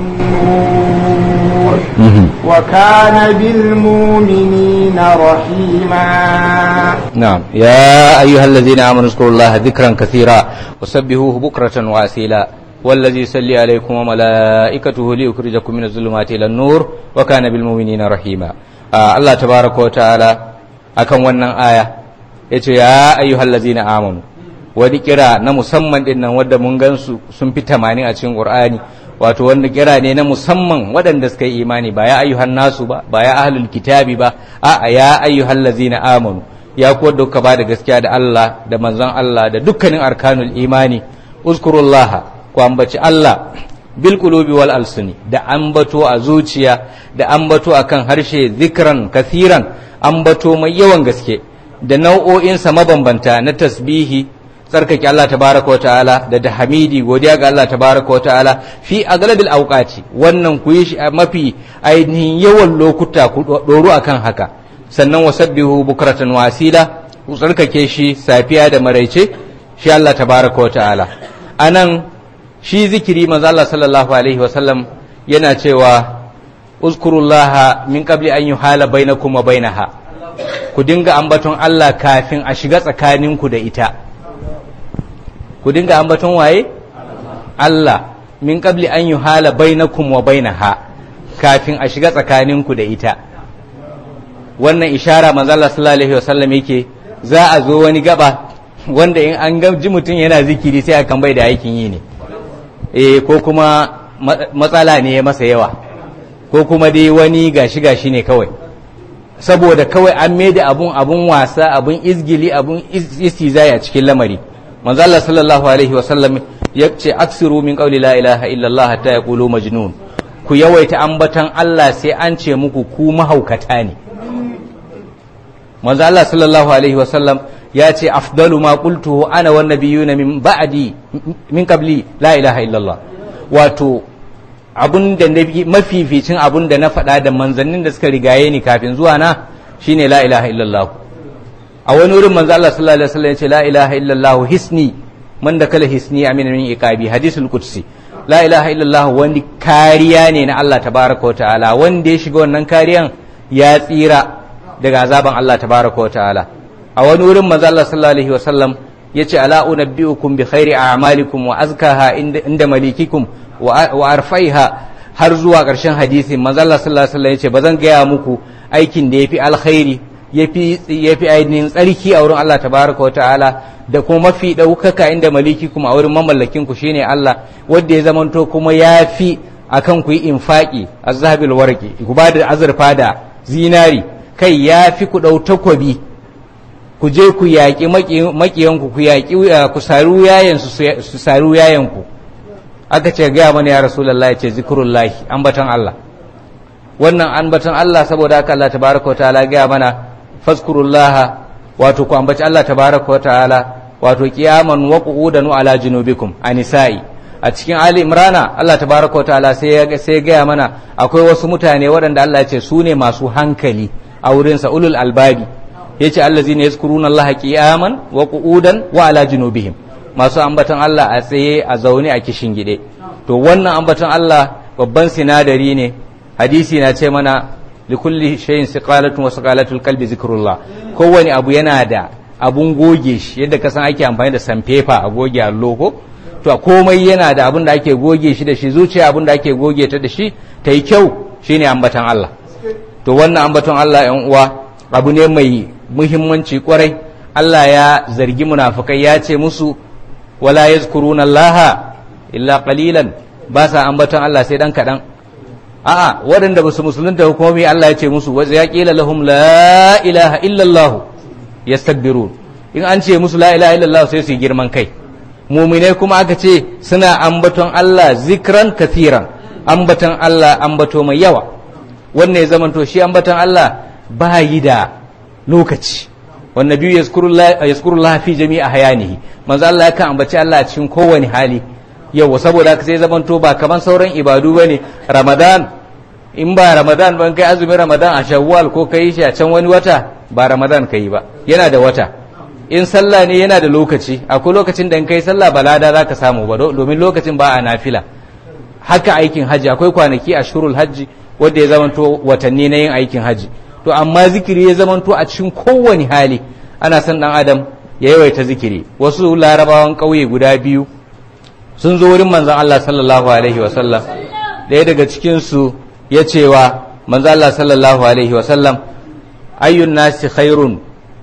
النور وكان بالمؤمنين رحيما نعم يا أيها الذين آمنوا اذكروا الله ذكرا كثيرا وسبحوه بكرة وأصيلا والذي يصلي عليكم وملائكته ليخرجكم من الظلمات إلى النور وكان بالمؤمنين رحيما آه الله تبارك وتعالى akan wannan aya yace ya ayyuhal ladzina amanu wani kira na musamman din nan wanda mun gansu sun fi 80 a cikin Qur'ani wato wanda kira ne na musamman waɗanda suka yi imani ba ya ayyuhan nasu ba ba ya ahlul kitabi ba a ya ayyuhal ladzina amanu ya ku wanda kuka ba da gaskiya da Allah da manzon Allah da dukkanin arkanul imani uzkurullaha ku ambaci Allah bil qulubi wal alsuni da ambato a zuciya da ambato akan harshe zikran kathiran ambato mai yawan gaske da nau'o'insa mabambanta na tasbihi tsarkake Allah tabaraka wa ta'ala da da hamidi godiya ga Allah tabaraka wa ta'ala fi aglabil awqati wannan ku yi shi a mafi ainihin yawan lokuta ku doru akan haka sannan wasabbihu bukratan wa asila ku tsarkake shi safiya da maraice shi Allah tabaraka wa ta'ala anan shi zikiri manzo Allah sallallahu alaihi wa sallam yana cewa uzkurullaha min qabli an yuhala bainakum wa bainaha ku dinga ambaton Allah kafin a shiga tsakaninku da ita ku dinga ambaton waye Allah min qabli an yuhala bainakum wa bainaha kafin a shiga tsakaninku da ita wannan ishara manzo Allah sallallahu alaihi wasallam yake za a zo wani gaba wanda in an ga ji mutum yana zikiri sai akan bai da aikin yi ne eh ko kuma matsala ne ya masa yawa ko kuma dai wani gashi gashi ne kawai saboda kawai an maida abun abun wasa abun izgili abun istizai a cikin lamari manzo Allah sallallahu alaihi wasallam ya ce aksiru min qawli la ilaha illallah hatta yaqulu majnun ku yawaita ambatan Allah sai an ce muku ku mahaukata ne manzo Allah sallallahu alaihi wasallam ya ce afdalu ma qultuhu ana wan nabiyuna min ba'di min qabli la ilaha illallah wato abun da mafificin abun da na faɗa da manzannin da suka rigaye ni kafin zuwa na shine la ilaha illallah a wani wurin manzo Allah sallallahu alaihi wasallam ya ce la ilaha illallah hisni man da kala hisni amin min iqabi hadisul qudsi la ilaha illallah wani kariya ne na Allah tabaraka wa ta'ala wanda ya shiga wannan kariyan ya tsira daga azaban Allah tabaraka wa ta'ala a wani wurin manzo Allah sallallahu alaihi wasallam yace ala unabbiukum bi khairi a'malikum wa azkaha inda malikikum wa arfaiha har zuwa ƙarshen hadisi manzo Allah sallallahu alaihi wasallam yace bazan gaya muku aikin da yafi alkhairi yafi yafi ainihin tsarki a wurin Allah tabaraka wa ta'ala da kuma mafi ɗaukaka inda maliki kuma a wurin mamallakin ku shine Allah wanda ya zamanto kuma ya fi akan ku yi infaki azhabil warqi ku ba da azurfa da zinari kai ya fi ku ɗau takwabi ku je ku yaƙi maƙiyanku ku yaƙi ku saru yayan su saru yayan ku aka ce gaya mana ya rasulullah ya ce zikrullahi ambatan Allah wannan ambatan Allah saboda haka Allah tabaraka wa ta'ala gaya mana fazkurullaha wato ku ambaci Allah tabaraka wa ta'ala wato qiyaman wa qu'udan ala junubikum anisa'i a cikin ali imrana Allah tabaraka wa ta'ala sai ya sai gaya mana akwai wasu mutane waɗanda Allah ya ce su ne masu hankali a wurin sa ulul albabi yace allazina yazkuruna Allah qiyaman wa qu'udan wa ala junubihim masu ambatan Allah a tsaye a zaune a kishin gide to wannan ambatan Allah babban sinadari ne hadisi na ce mana likulli shayin siqalatun wa siqalatul qalbi zikrullah kowani abu yana da abun goge shi yadda ka san ake amfani da sanfefa a goge allo ko to komai yana da abun da ake goge shi da shi zuciya abun da ake goge ta da shi ta yi kyau shine ambatan Allah to wannan ambaton Allah yan uwa abu ne mai muhimmanci kwarai Allah ya zargi munafikai ya ce musu wala yazkuruna Allah illa qalilan ba sa ambaton Allah sai dan kadan a'a waɗanda ba su musulunta hukumomi Allah ya ce musu wa ya qila lahum la ilaha illa Allah yastakbirun in an ce musu la ilaha illa Allah sai su girman kai mu'minai kuma aka ce suna ambaton Allah zikran kathiran ambaton Allah ambato mai yawa wannan ya zamanto shi ambaton Allah ba yi da lokaci wannan biyu yazkurullah fi jami'a hayanihi manzo Allah yakan ambaci Allah a cikin kowane hali yawa saboda haka sai zamanto ba kaman sauran ibadu bane ramadan in ba ramadan ban kai azumin ramadan a shawwal ko kai shi a can wani wata ba ramadan kai ba yana da wata in sallah ne yana da lokaci akwai lokacin da in kai sallah balada zaka samu ba domin lokacin ba a nafila haka aikin haji akwai kwanaki a shurul hajji wanda ya zamanto watanni na yin aikin haji to amma zikiri ya zamanto a cikin kowane hali ana son dan adam ya yawaita zikiri wasu larabawan ƙauye guda biyu sun zo wurin manzon Allah sallallahu alaihi wasallam ɗaya daga cikinsu ya cewa manzon Allah sallallahu alaihi wasallam ayyun nasi khairun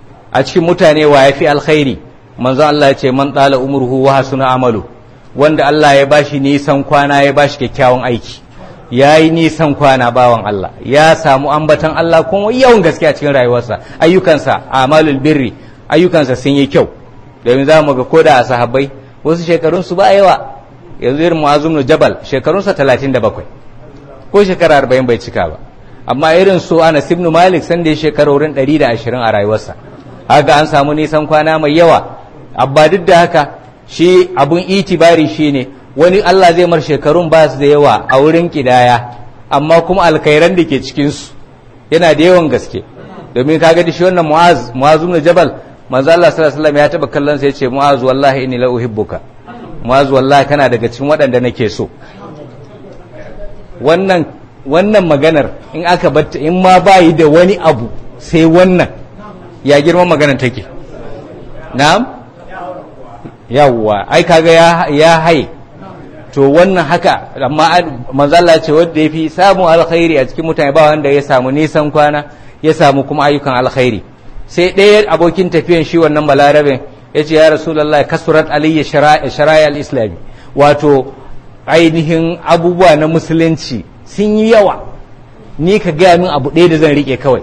a cikin mutane wa yafi alkhairi manzon Allah ya ce man tsala umruhu wa hasuna amalu wanda Allah ya bashi nisan kwana ya bashi kyakkyawan aiki ya yi nisan kwana bawan Allah ya samu ambatan Allah kuma yawan gaske a cikin rayuwarsa ayyukansa amalul birri ayyukansa sun yi kyau domin za mu ga koda a sahabbai wasu shekarunsu ba yawa yanzu irin mu'azum nu jabal shekarunsa 37 ko shekara 40 bai cika ba amma irin su Anas ibn Malik san da ya shekara wurin 120 a rayuwarsa haka an samu nisan kwana mai yawa abba duk da haka shi abun itibari shine wani Allah zai mar shekarun ba su da yawa a wurin kidaya amma kuma alkhairan da ke cikinsu yana da yawan gaske domin kaga da shi wannan mu'az mu'az ibn jabal manzo Allah sallallahu alaihi wasallam ya taba kallon sa yace mu'az wallahi inni la uhibbuka mu'az wallahi kana daga cikin waɗanda nake so wannan wannan maganar in aka batta in ma bayi da wani abu sai wannan ya girman maganar take na'am yawwa ai kaga ya ya haye to wannan haka amma manzala ce wanda ya fi samun alkhairi a cikin mutane ba wanda ya samu nisan kwana ya samu kuma ayyukan alkhairi sai ɗaya abokin tafiyan shi wannan balarabin ya ce ya rasulallah kasurat aliyya shara'i al-islami wato ainihin abubuwa na musulunci sun yi yawa ni ka gaya min abu ɗaya da zan riƙe kawai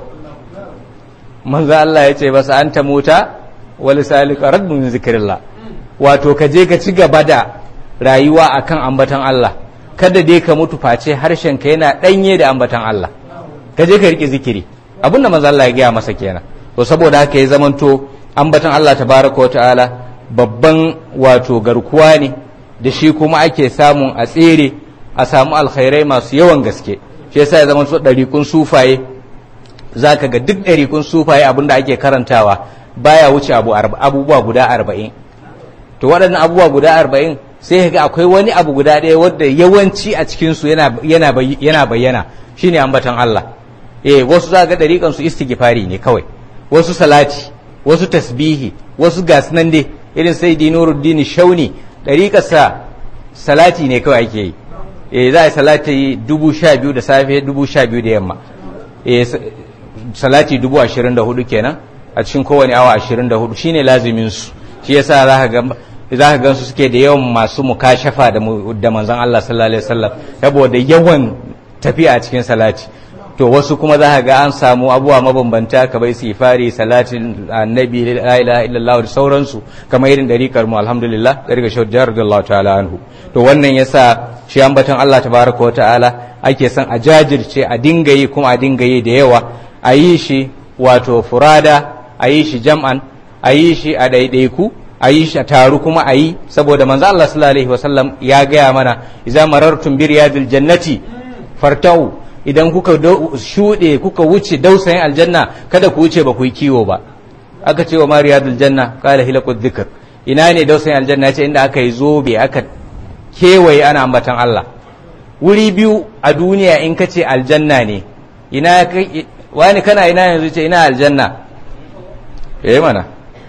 manzo Allah ya ce basa an ta mota wal salika raddu min zikrillah wato ka je ka ci gaba da rayuwa akan ambatan Allah kada dai ka mutu face harshen ka yana danye da ambatan Allah ka je ka rike zikiri abinda manzo Allah ya gaya masa kenan to saboda haka ya zamanto ambatan Allah tabaraka wa ta'ala babban wato garkuwa ne da shi kuma ake samun a tsere a samu alkhairai masu yawan gaske shi yasa ya zamanto ɗariƙun sufaye zaka ga duk ɗariƙun sufaye abinda ake karantawa baya wuce abu abubuwa guda arba'in to waɗannan abubuwa guda arba'in sai ga akwai wani abu guda ɗaya wadda yawanci a cikinsu yana bayyana shine ambatan Allah eh wasu za ga ɗariƙan su istighfari ne kawai wasu salati wasu tasbihi wasu gasnan dai irin sai dinuruddin shauni ɗariƙarsa salati ne kawai ake yi eh za a yi salati dubu sha biyu da safe dubu sha biyu da yamma eh salati dubu ashirin da hudu kenan a cikin kowane awa ashirin da hudu shine lazimin su shi yasa za ka ga za ka gansu suke da yawan masu mukashafa da manzon Allah sallallahu alaihi wasallam saboda yawan tafiya a cikin salati to wasu kuma za ka ga an samu abubuwa mabambanta kamar sifari salatin annabi la ilaha illallah da sauransu kamar irin dariƙar mu alhamdulillah dariƙar shawar jihar radiyallahu ta'ala anhu to wannan yasa shi ambaton Allah tabaraka wa ta'ala ake son a jajirce a dinga yi kuma a dinga yi da yawa a yi shi wato furada a yi shi jam'an a yi shi a ɗaiɗaiku a yi shi a taru kuma a yi saboda manzo Allah sallallahu alaihi wasallam ya gaya mana idza marartum bi riyadil jannati fartau idan kuka shuɗe kuka wuce dausayin aljanna kada ku wuce ba ku yi kiwo ba aka ce wa mariyadul janna qala hilaqud dhikr ina ne dausayin aljanna ce inda aka yi zobe aka kewaye ana ambatan Allah wuri biyu a duniya in ka ce aljanna ne ina wani kana ina yanzu ce ina aljanna eh mana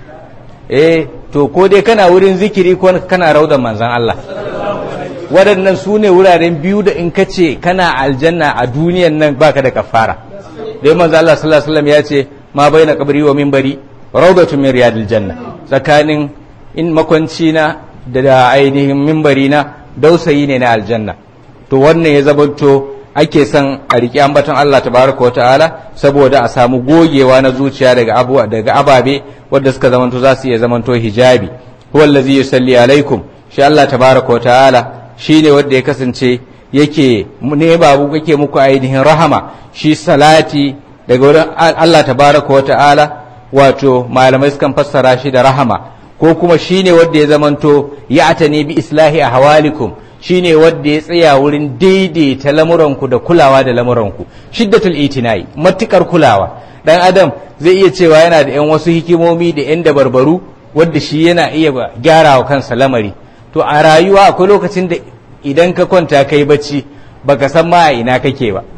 eh to ko dai kana wurin zikiri ko kana raudan manzan Allah waɗannan su ne wuraren biyu da in ka ce kana aljanna a duniyan nan baka da kafara dai manzan Allah sallallahu alaihi wasallam ya ce ma baina qabri wa minbari rawdatu min riyadil janna tsakanin in makwanci na da ainihin minbari na dausayi ne na aljanna to wannan ya zabanto ake son a riƙe ambaton Allah tabaraka wa ta'ala saboda a samu gogewa na zuciya daga abuwa daga ababe wanda suka zamanto za su iya zamanto hijabi huwa allazi yusalli alaikum shi Allah tabaraka wa ta'ala shine wanda ya kasance yake ne babu yake muku ainihin rahama shi salati daga wurin Allah tabaraka wa ta'ala wato malamai sukan fassara shi da rahama ko kuma shine wanda ya zamanto ya atani bi islahi ahwalikum shine wanda ya tsaya wurin daidaita lamuranku da kulawa da lamuranku shiddatul itinai matukar kulawa dan adam zai iya cewa yana da yan wasu hikimomi da yan dabarbaru wanda shi yana iya gyara wa kansa lamari to a rayuwa akwai lokacin da idan ka kwanta kai bacci baka san ma ina kake ba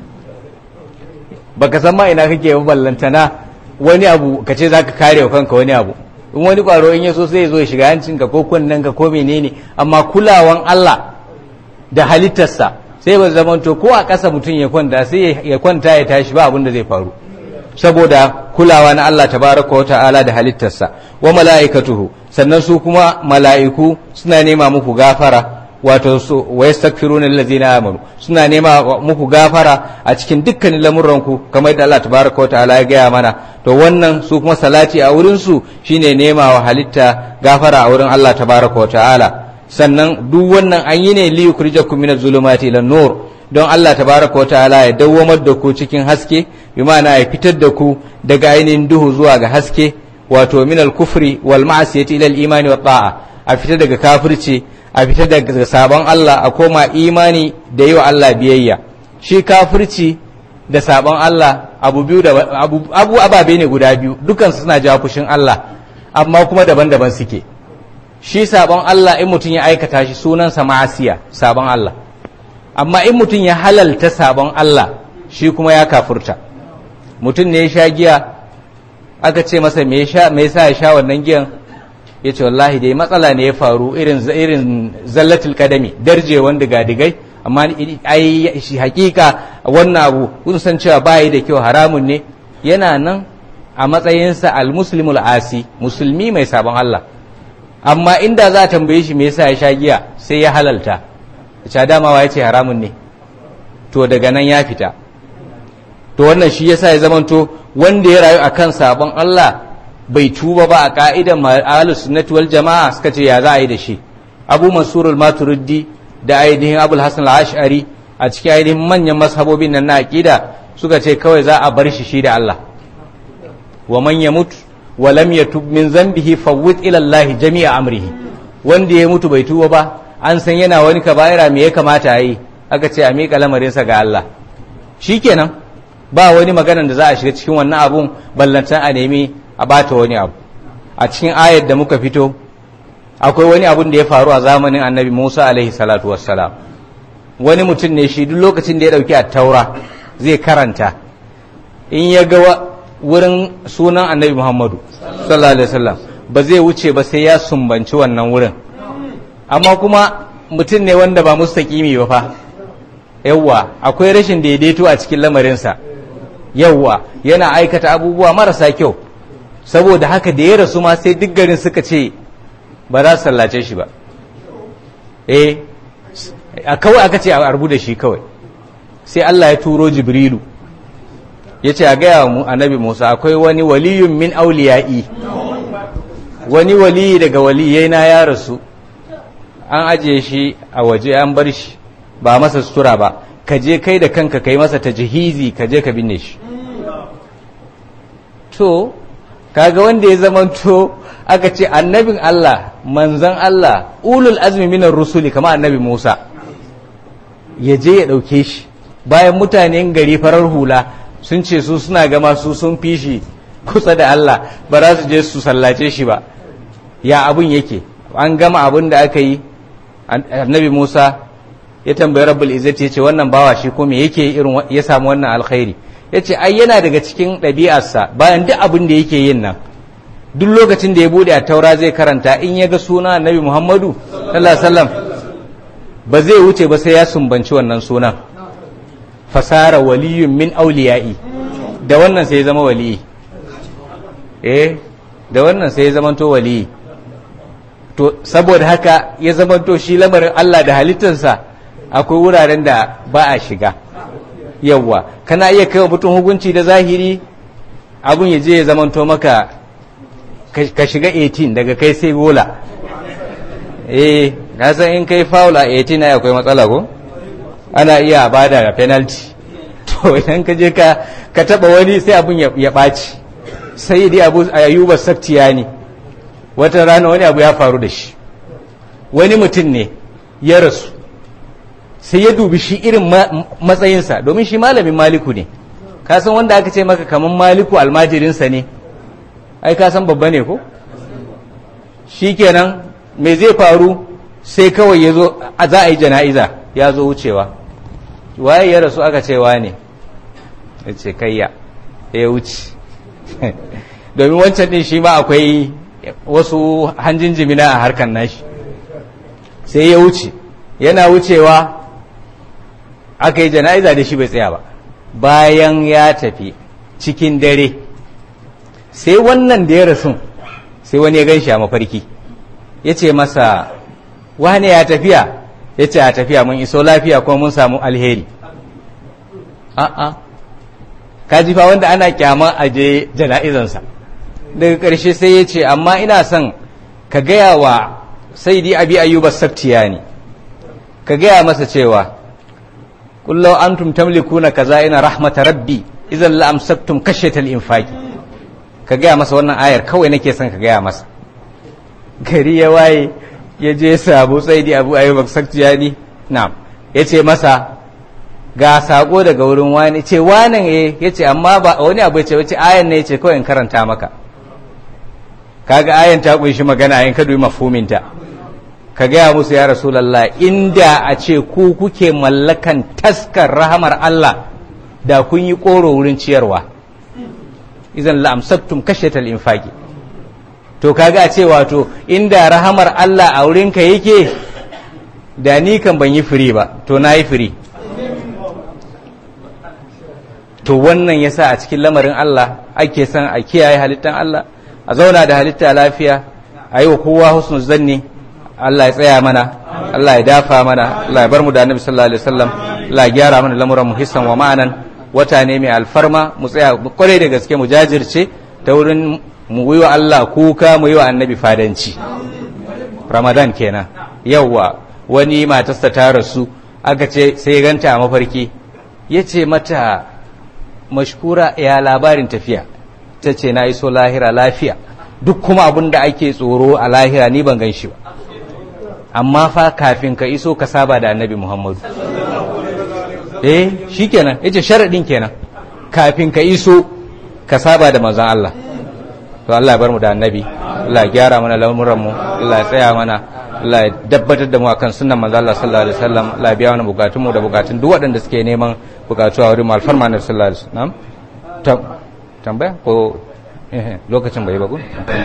baka san ma ina kake ba ballantana wani abu ka ce zaka kare wa kanka wani abu in wani kwaro in ya so sai ya zo ya shiga hancinka ko ka ko menene amma kulawan Allah da halittarsa sai ba zamanto ko a ƙasa mutum ya kwanta sai ya kwanta ya tashi ba abin da zai faru saboda kulawa na Allah tabaraka wa ta'ala da halittarsa wa mala'ikatuhu sannan su kuma mala'iku suna nema muku gafara wato su wa yastaghfiruna allazina amanu suna nema muku gafara a cikin dukkanin lamuranku kamar yadda Allah tabaraka wa ta'ala ya gaya mana to wannan su kuma salati a wurin su shine nema wa halitta gafara a wurin Allah tabaraka wa ta'ala sannan duk wannan an yi ne li yukhrijakum minaz zulumati ila nur don Allah tabaraka wa ta'ala ya dawwamar da ku cikin haske bi ma'ana ya fitar da ku daga ainihin duhu zuwa ga haske wato minal kufri wal ma'asiyati ila al imani wa ta'a a fitar daga kafirci a fita daga sabon Allah a koma imani da yi wa Allah biyayya shi kafirci da sabon Allah abu biyu da abu ababe ne guda biyu dukan suna jawo fushin Allah amma kuma daban-daban suke shi sabon Allah in mutum ya aikata shi sunansa ma'asiya sabon Allah amma in mutum ya halalta sabon Allah shi kuma ya kafurta mutum ne ya sha giya aka ce masa me yasa ya sha wannan giyan ya ce wallahi dai matsala ne ya faru irin irin zallatul kadami darjewan diga-digai amma ai shi hakika wannan abu kun san cewa bayi da kyau haramun ne yana nan a matsayinsa al-muslimul asi musulmi mai sabon Allah amma inda za a tambaye shi me yasa ya sha giya sai ya halalta ya damawa ya ce haramun ne to daga nan ya fita to wannan shi yasa ya zamanto wanda ya rayu akan sabon Allah bai tuba ba a ka'idan ahlus sunnati wal jama'a suka ce ya za a yi da shi Abu Mansur al-Maturidi da ainihin Abul Hasan al-Ash'ari a cikin ainihin manyan mashabobin nan na aqida suka ce kawai za a bar shi shi da Allah wa man yamut wa lam yatub min zambihi fawwid ila Allah jami'a amrihi wanda ya mutu bai tuba ba an san yana wani kaba'ira me ya kamata a yi aka ce a miƙa lamarinsa ga Allah shikenan ba wani maganan da za a shiga cikin wannan abun ballantan a nemi a bata wani abu a cikin ayar da muka fito akwai wani abun da ya faru a zamanin annabi Musa alaihi salatu wassalam wani mutum ne shi duk lokacin da ya dauki taura zai karanta in ya ga wurin sunan annabi Muhammadu sallallahu alaihi wasallam ba zai wuce ba sai ya sumbanci wannan wurin amma kuma mutum ne wanda ba mustaƙimi ba fa yawwa akwai rashin daidaito a cikin lamarinsa yawwa yana aikata abubuwa marasa kyau saboda haka da ya rasu ma sai duk garin suka ce ba za su sallace shi ba eh a kawai aka ce a arbu da shi kawai sai Allah ya turo jibrilu ya ce a gaya mu annabi musa akwai wani waliyun min auliya'i wani waliyi daga waliyai na ya rasu an ajiye shi a waje an bar shi ba masa sutura ba ka je kai da kanka kai masa ta jihizi ka je ka binne shi to kaga wanda ya zamanto aka ce annabin Allah manzan Allah ulul azmi minar rusuli kama annabi Musa ya je ya ɗauke shi bayan mutanen gari farar hula sun ce su suna gama su sun fi shi kusa da Allah ba za su je su sallace shi ba ya abun yake an gama abun da aka yi annabi Musa ya tambayi rabbul izzati ya ce wannan bawa shi ko me yake irin ya samu wannan alkhairi ya ce ai yana daga cikin ɗabi'arsa bayan duk abin da yake yin nan duk lokacin da ya bude a taura zai karanta in ya ga suna annabi muhammadu sallallahu wasallam ba zai wuce ba sai ya sumbanci wannan sunan fasara waliyun min auliya'i da wannan sai ya zama waliyi eh da wannan sai ya zamanto waliyi to saboda haka ya zamanto shi lamarin Allah da halittarsa akwai wuraren da ba a shiga yawwa kana iya kai wa mutum hukunci da zahiri abun ya je ya zamanto maka ka shiga 18 daga kai sai gola eh na san in kai faula 18 na akwai matsala ko ana iya bada da penalty to idan ka je ka ka taba wani sai abun ya ɓaci sai dai abu ayuba saktiya ne wata rana wani abu ya faru da shi wani mutum ne ya rasu sai ya dubi shi irin matsayinsa domin shi malamin maliku ne kasan wanda aka ce maka kamar maliku almajirinsa ne ai kasan babba ne ko shi kenan me zai faru sai kawai ya zo za a yi jana'iza ya zo wucewa waye ya rasu aka ce ne ya ce kayya ya wuce domin wancan din shi ma akwai wasu hanjin jimina a harkar nashi sai ya wuce yana wucewa aka yi jana'iza da shi bai tsaya ba bayan ya tafi cikin dare sai wannan da ya rasu sai wani ya gan shi a mafarki ya ce masa wane ya tafiya ya ce a tafiya mun iso lafiya kuma mun samu alheri a'a kaji fa wanda ana kyama a je jana'izansa daga ƙarshe sai ya ce amma ina son ka gaya wa sai di abi ayyuba sabtiya ne ka gaya masa cewa kullau antum tamlikuna kaza ina rahmata rabbi idan la amsaktum kashatal infaqi ka gaya masa wannan ayar kawai nake son ka gaya masa gari ya waye ya je sabu sai di abu ayyuba sabtiya ne na'am yace masa ga sako daga wurin wani ce wanan eh yace amma ba wani abu yace wace ayan ne yace kawai in karanta maka kaga ayan ta kunshi magana ayin kadu mafhumin ta ka gaya musu ya rasulullah inda a ce ku kuke mallakan taskar rahamar Allah da kun yi koro wurin ciyarwa idan la amsaktum kashatal infaqi to to kaga a ce wato inda rahamar Allah a wurinka yake da ni kan ban yi firi ba to na yi firi to wannan yasa a cikin lamarin Allah ake son a kiyaye halittan Allah a zauna da halitta lafiya a yi wa kowa husnul zanni Allah ya tsaya mana Allah ya dafa mana Allah ya bar mu da Annabi sallallahu alaihi wasallam Allah ya gyara mana lamuran mu hissan wa ma'anan wata ne mai alfarma mu tsaya kwarai da gaske mu jajirce ta wurin mu yi wa Allah kuka mu yi wa Annabi fadanci Ramadan kenan yawwa wani matarsa ta rasu aka ce sai ganta a mafarki ya ce mata mashkura ya labarin tafiya ta ce na iso lahira lafiya duk kuma abin da ake tsoro a lahira ni ban gan shi ba amma fa kafin ka iso ka saba da annabi muhammadu eh shi kenan ya ce sharaɗin kenan kafin ka iso ka saba da manzon Allah to Allah ya bar mu da annabi Allah ya gyara mana lamuranmu Allah ya tsaya mana Allah ya dabbatar da mu akan sunnan manzo Allah sallallahu alaihi wasallam Allah ya biya mana bukatun mu da bukatun duk waɗanda suke neman bukatu a wurin alfarma na sallallahu alaihi wasallam tambaya ko lokacin bai ba ku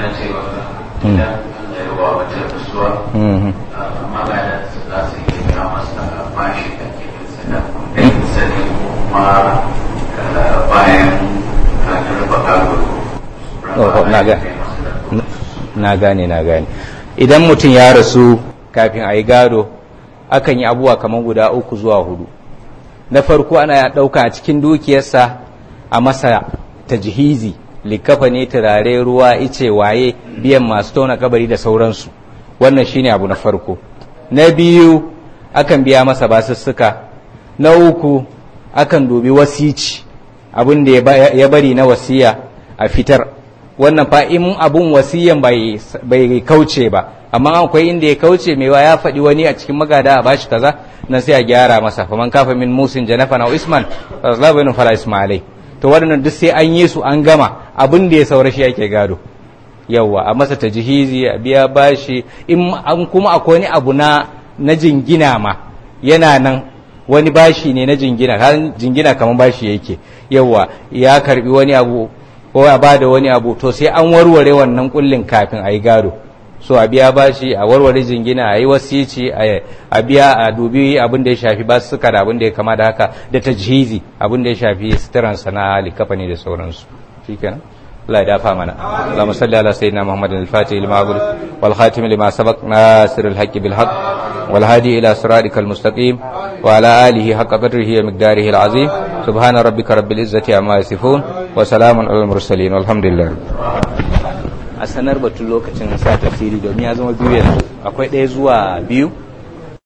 na gane na gane idan mutum ya rasu kafin a yi gado akan yi abubuwa kamar guda uku zuwa hudu na farko ana ya ɗauka a cikin dukiyarsa a masa tajhizi likafa ne turare ruwa ice waye biyan masu tona kabari da sauransu wannan shine abu na farko na biyu akan biya masa basussuka na uku akan dubi wasici abin da ya bari na wasiya a fitar wannan fa in abun wasiyan bai kauce ba amma akwai inda ya kauce mewa ya faɗi wani a cikin magada a bashi kaza nan sai a gyara masa faman kafa min musin janafa na isman fasla fala ismailai to waɗannan duk sai an yi su an gama abin da ya saura shi yake gado yawwa a masa tajhizi a biya bashi in an kuma akwai wani abu na na jingina ma yana nan wani bashi ne na jingina kan jingina kamar bashi yake yawwa ya karbi wani abu ko a bada wani abu to sai an warware wannan kullin kafin a yi gado so a biya bashi a warware jingina a yi wasici a biya a dubi abin da ya shafi ba su da abin da ya kama da haka da tajhizi abin da ya shafi suturansa na likafani da sauransu shikenan Allah ya dafa mana Allahumma salli ala sayyidina Muhammadin al-Fatih lima aghliq wal khatim lima sabaq nasir al-haqq bil haqq wal hadi ila siratikal mustaqim wa ala alihi haqqa qadrihi wa miqdarihi al-azim subhana rabbika rabbil izzati amma yasifun wa salamun alal mursalin walhamdulillah a sanar batun lokacin sa tafsiri domin ya zama biyu yanzu akwai ɗaya zuwa biyu